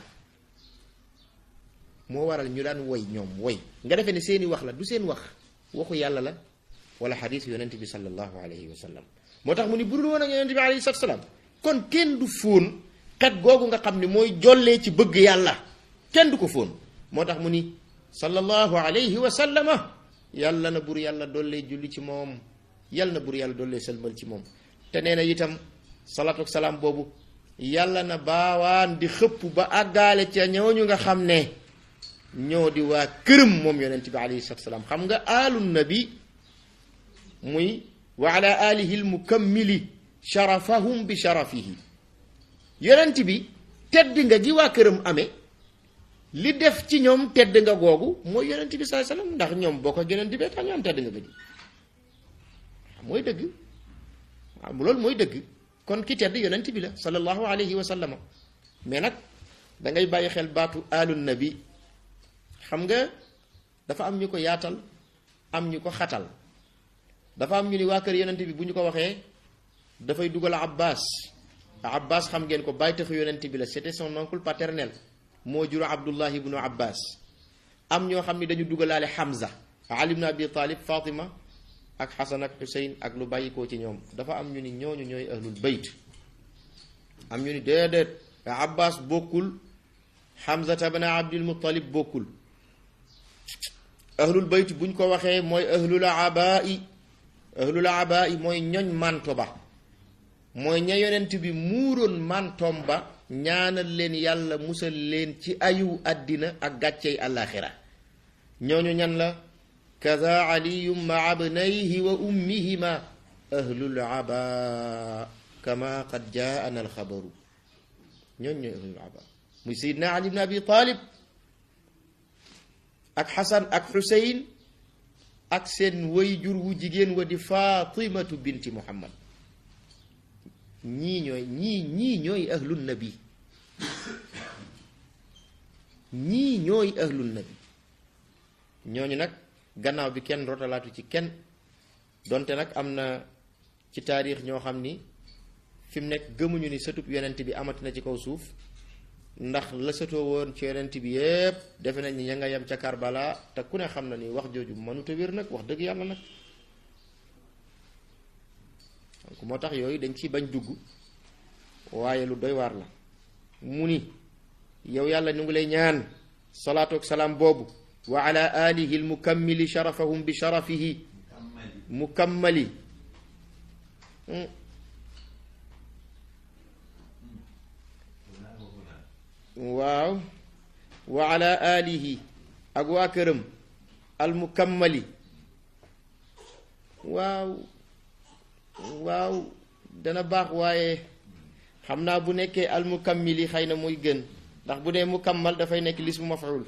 moo waral ñu daan woy ñoom woy nga defee ne seeni wax la du seen wax waxu yàlla la wala xadiis yonent bi sallallahu alayhi wa sallam moo tax mu ni budul woon ak yonent bi alayhi salaam kon kenn du fóon xet googu nga xam ne mooy jollee ci bëgg yàlla kenn du ko fóon moo tax mu ni sallallahu alayhi wa sallama yàlla na bur yàlla dollee julli ci moom yàlla na bur yàlla dollee sëlmal ci moom te nee na itam salaatu ak salaam boobu yàlla na baawaan di xëpp ba àggaale ca ñooñu nga xam ne ñoo di waa këram moom yonent bi alayhi salaatu salaam xam nga aalu nabi muy wa ala alihi almukammili sharafahum bi sharafihi yonent bi tedd nga gi waa këram amee li def ci ñoom tedd nga googu mooy yonent bi saa sallam ndax ñoom boo ko yonent bi tax ñu am tedd nga ba di mooy dëgg waaw loolu mooy dëgg kon ki tedd yonent bi la sallallahu alayhi wa sallama mais nag da ngay bàyyi xel baatu aalu nabi xam nga dafa am ñu ko yaatal am ñu ko xatal dafa am ñu ni waa kër yonent bi bu ñu ko waxee dafay dugal abbas abbas xam ngeen ko bàyyi taxu yonent bi la c'était son oncle paternel moo jur abdullah ibnu abbas am ñoo xam ni dañu dugalaale hamza ali ibnu abi talib fatima ak xasan ak xuseyn ak lu bàyyikoo ci ñoom dafa am ñu ni ñooñu ñooy ahlul bayt am ñu ni déedéet abbas bokkul hamza tabna abdul muttalib bokkul ahlul bayt buñ ko waxee mooy ahlul abai ahlul abai mooy ñoñ manto ba mooy ña yonent bi muuroon mantoom ba ñaanal leen yàlla musal leen ci ayu àddina ak gàccey àllaaxira ñooñu ñan la kada aliyum ma abnayhi wa ummihima ahlul aba kama qad jaana alxabaru ñooñu ñooy ahlul aba muy sayidna ali ibn abi talib ak xasan ak xuseyn ak seen wayjur wu jigéen wa di fatimatu binti muhammad ñii ñooy ñii ñii ñooy ahlul nabi ñii ñooy ahlul nabi ñooñu nag gannaaw bi kenn rotalaatu ci kenn donte nag am na ci taarix ñoo xam ni fi mu nekk gëmuñu ni sëtub yonent bi amati na ci kaw suuf ndax la sëtoo woon ci yonent bi yépp defe nañ ni ña nga yem ca Karbala te ku ne xam na ni wax jooju mënut a wér nag wax dëgg yàlla nag donc moo tax yooyu dañ ciy bañ dugg waaye lu doy waar la mu ni yow yàlla ñu ngi lay ñaan salaatu ak salaam boobu wa ala alihi al mukammili sharafahum bi sharafihi mukammali waaw wa ala alihi ak waa këram al mukammali waaw waaw dana baax waaye xam naa bu nekkee al mukammili xëy na muy gën ndax bu dee mukammal dafay nekk lismu maf'ul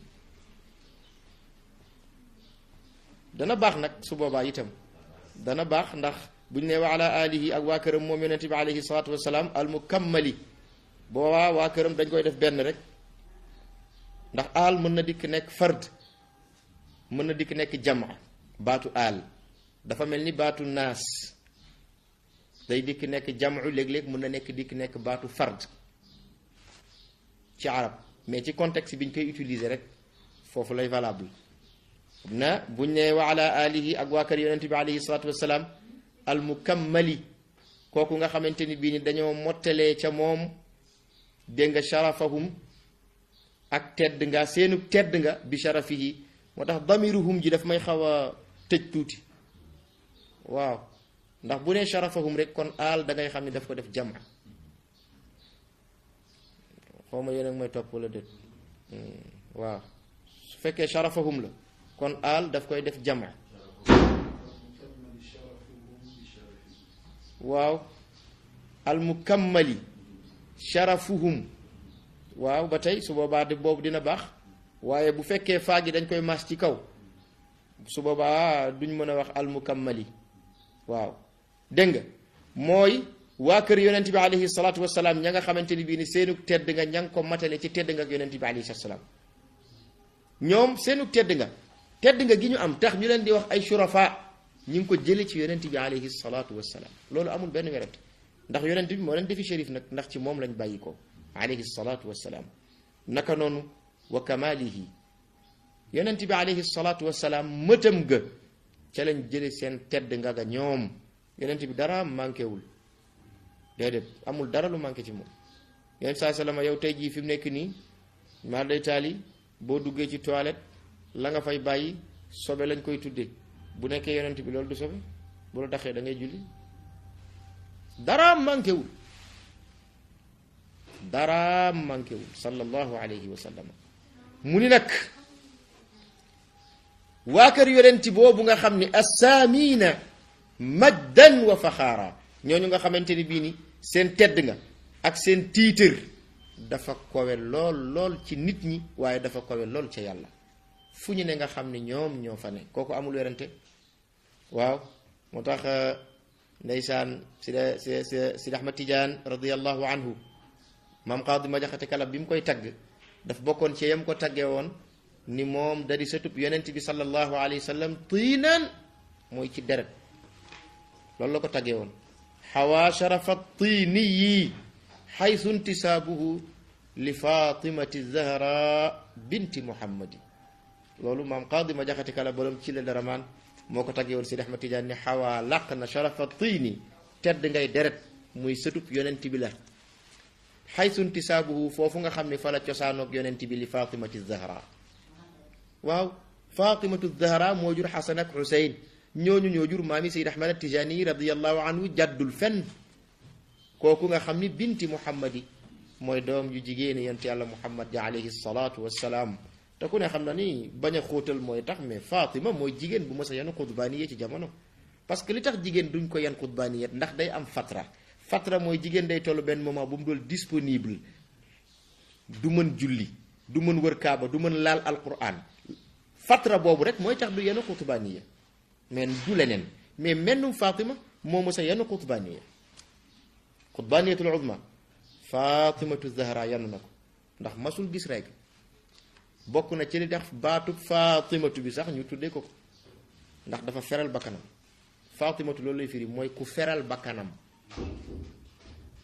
dana baax nag su boobaa itam dana baax ndax bu ñu nee wa ala alihi ak waa këram moom yonente bi alayhi salaatu wasalaam al mukammali boobaa waa këram dañ koy def benn rek ndax aal mën na dikk nekk fard mën na dikk nekk jama baatu aal dafa mel ni baatu naas day dikk nekk jamu léeg-léeg mën na nekk dikk nekk baatu fard ci arab mais ci contexte bi ñu koy utiliser rek foofu lay valable na buñ ne wa ala alihi ak waa kër yonente bi alayhi salatu wasalaam al mukammali kooku nga xamante ni bii ni dañoo mottalee ca moom dégg nga sharafahum ak tedd nga seenu tedd nga bi sharafihi moo tax damiruhum ji daf may xaw a tëj tuuti waaw ndax bu nee sharafahum rek kon aal da ngay xam ne daf ko def jama xaw ma yéen a may topp wala déet waaw su fekkee sharafahum la kon aal daf koy def jama waaw al mukammali sharafuhum waaw ba tey su boobaa de boobu dina baax waaye bu fekkee faa gi dañ koy mas ci kaw su boobaa duñ mën a wax al mukammali waaw dégg nga mooy waa kër yonent bi alayhi salaatu wasalaam ña nga xamante ni bii ni seenu tedd nga ña nga ko matale ci tedd nga ak yonent bi alayhi salaam ñoom seenu tedd nga tedd nga gi ñu am tax ñu leen di wax ay shurafa ñu ngi ko jële ci yonent bi alayhi salaatu wasalaam loolu amul benn werante ndax yonent bi moo leen defi shérif nag ndax ci moom lañ bàyyi ko alayhi salaatu wasalaam naka noonu wa kamalihi yonent bi alayhi salaatu wasalaam mëtam ga ca lañ jële seen tedd nga ga ñoom yonent bi dara manqué wul déedéet amul dara lu manqué ci moom yonent saa salama yow tey jii fi mu nekk nii maa day taali boo duggee ci toilette la nga fay bàyyi sobe lañ koy tuddee bu nekkee yonent bi loolu du sobe bu la daxee da ngay julli dara manqué wul dara manqué wul sallallahu alayhi wa sallam mu ni nag waa kër yonent boobu nga xam ni assaamina majdan wa faxaara ñooñu nga xamante ni bii ni seen tedd nga ak seen tiitër dafa kowe lool lool ci nit ñi waaye dafa kowe lool ca yàlla fu ñu ne nga xam ni ñoom ñoo fa ne kooku amul werante waaw moo tax ndeysaan sida si sidi ahmad tidiane radiallahu anhu maam qaadi ma jaxate kala bi mu koy tagg daf bokkoon ci yam ko taggee woon ni moom da di sëtub yonent bi sallallahu alayhi wa sallam tiinaan mooy ci deret loolu la ko taggee woon xawaa sharafa tiiniyi xaytu intisaabuhu li fatimati zahra binti muhammadi loolu maam qaadi ma jaxate kala borom ci la daramaan moo ko taggee woon Sidi Ahmad Tijaan ni xawaa làq na sharafa tiini tedd ngay deret muy sëtub yonent bi la xaytu intisaabuhu foofu nga xam ne fa la cosaanoog yonent bi li fatimati zahra waaw fatimatu zahra moo jur xasan ak xuseyn ñooñu ñoo jur maami Sidi Ahmad Tijaani radiallahu anhu jàddul fenn kooku nga xam ni binti muhammadi mooy doom ju jigéeni yonent yàlla muhammad ja alayhi salaatu wassalaam te ku ne xam na ni bañ a xóotal mooy tax mais Fatima mooy jigéen bu mës a yan xutbaaniye ci jamono parce que li tax jigéen duñ ko yan xutbaaniye ndax day am fatra fatra mooy jigéen day toll benn moment bu mu dool disponible du mën julli du mën wër kaaba du mën laal alquran fatra boobu rek mooy tax du yan xutbaaniye mais du leneen mais mennum Fatima moo mës a yan xutbaaniye xutbaaniyatul uzma Fatimatu Zahra yanu na ko ndax masul gis rek bokk na ci li tax baatu Fatimatu bi sax ñu tuddee ko ko ndax dafa feral bakkanam Fatimatu loolu lay firi mooy ku feral bakkanam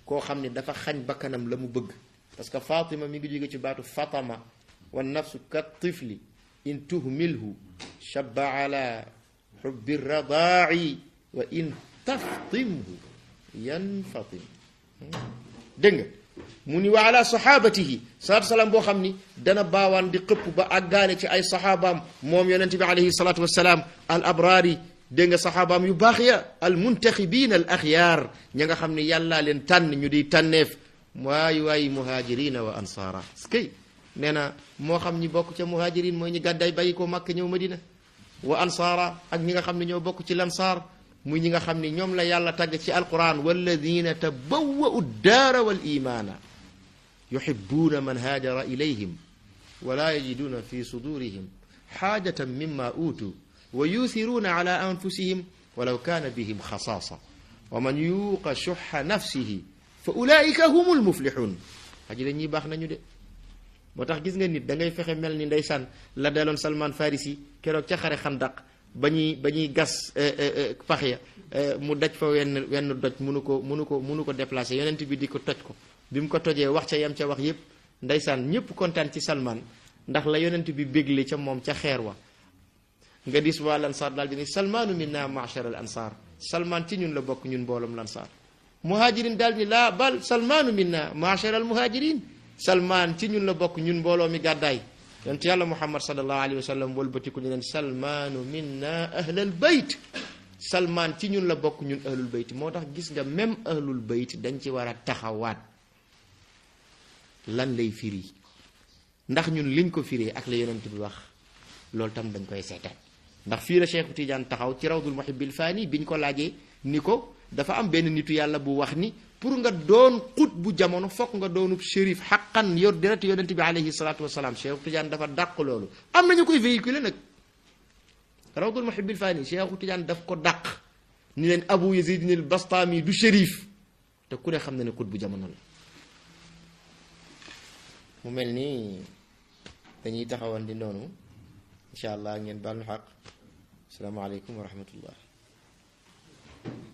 koo xam ne dafa xañ bakkanam la mu bëgg parce que fatima mi ngi jóge ci baatu fatama wa nafsu ka tifli in tuhmilhu shabba ala xubbi radaa'i wa in taftimhu yanfatim dégg nga mu ni wa ala sahabatihi salaatu salaam boo xam ni dana baawaan di xëpp ba àggaale ci ay saxaabaam moom yonent bi alayhi salaatu wasalaam al abraari dégg nga saxaabaam yu baax ya al muntaxibiin al axyaar ña nga xam ne yàllaa leen tànn ñu di tànneef waay waay muhaajirina wa ansaara skay nee na moo xam ñi bokk ca muhaajirin mooy ñi gàddaay bàyyi ko màkk ñëw madina wa ansaara ak ñi nga xam ne ñoo bokk ci lansaar muy ñi nga xam ne ñoom la yàlla tàgg ci alquran walladina tabawwa'u daara wal imaana yuhibbuuna man haajara ilayhim wala yajiduuna fi sudurihim xaajatan mimma uutu wa yuuthiruuna ala anfusihim walaw kaana bihim xasaasa wa man yuuqa shuxa nafsihi fa ulaika humul muflixuun xaji la ñuy baax nañu de moo tax gis nga nit da ngay fexe mel ni ndeysaan la daloon Salman Farisi keroog ca xare xandaq ba ñuy ba ñuy gas pax ya mu daj fa wenn wenn doj munu ko munu ko munu ko déplacé yonent bi di ko toj ko bi mu ko tojee wax ca yam ca wax yépp ndeysaan ñépp kontaan ci Salman ndax la yonent bi bégle ca moom ca xeer wa nga dis waa lansaar daal di ni salmaanu minna ma'shar al ansar salman ci ñun la bokk ñun mbooloom lansaar muhajirin daal ni laa bal salmaanu minna ma'shar al muhajirin salman ci ñun la bokk ñun mbooloo mi gàddaay yonent yàlla muhammad sallallahu alayhi wa sallam wëlbatiku ni leen salmaanu minna ahlal bayt salman ci ñun la bokk ñun ahlul bayt moo tax gis nga même ahlul bayt dañ ci war a taxawaat lan lay firi ndax ñun liñ ko firee ak la yonent bi wax loolu tam dañ koy seetaan ndax fii la Cheikh Tidiane taxaw ci rawdul muhibbil faani biñ ko laajee ni ko dafa am benn nitu yàlla bu wax ni pour nga doon xut bu jamono fokk nga doonub shérif xaqan yor deret yonent bi alayhi salaatu wasalaam Cheikh Tidiane dafa dàq loolu am nañu koy véhiculer nag rawdul muhibbil faani Cheikh Tidiane daf ko dàq ni leen Abu Yazid al Bastami du shérif te ku ne xam na ne xut bu jamono la mu mel ni dañuy taxawan di noonu incha allah ngeen baal ñu xaq asalaamaaleykum wa rahmatullah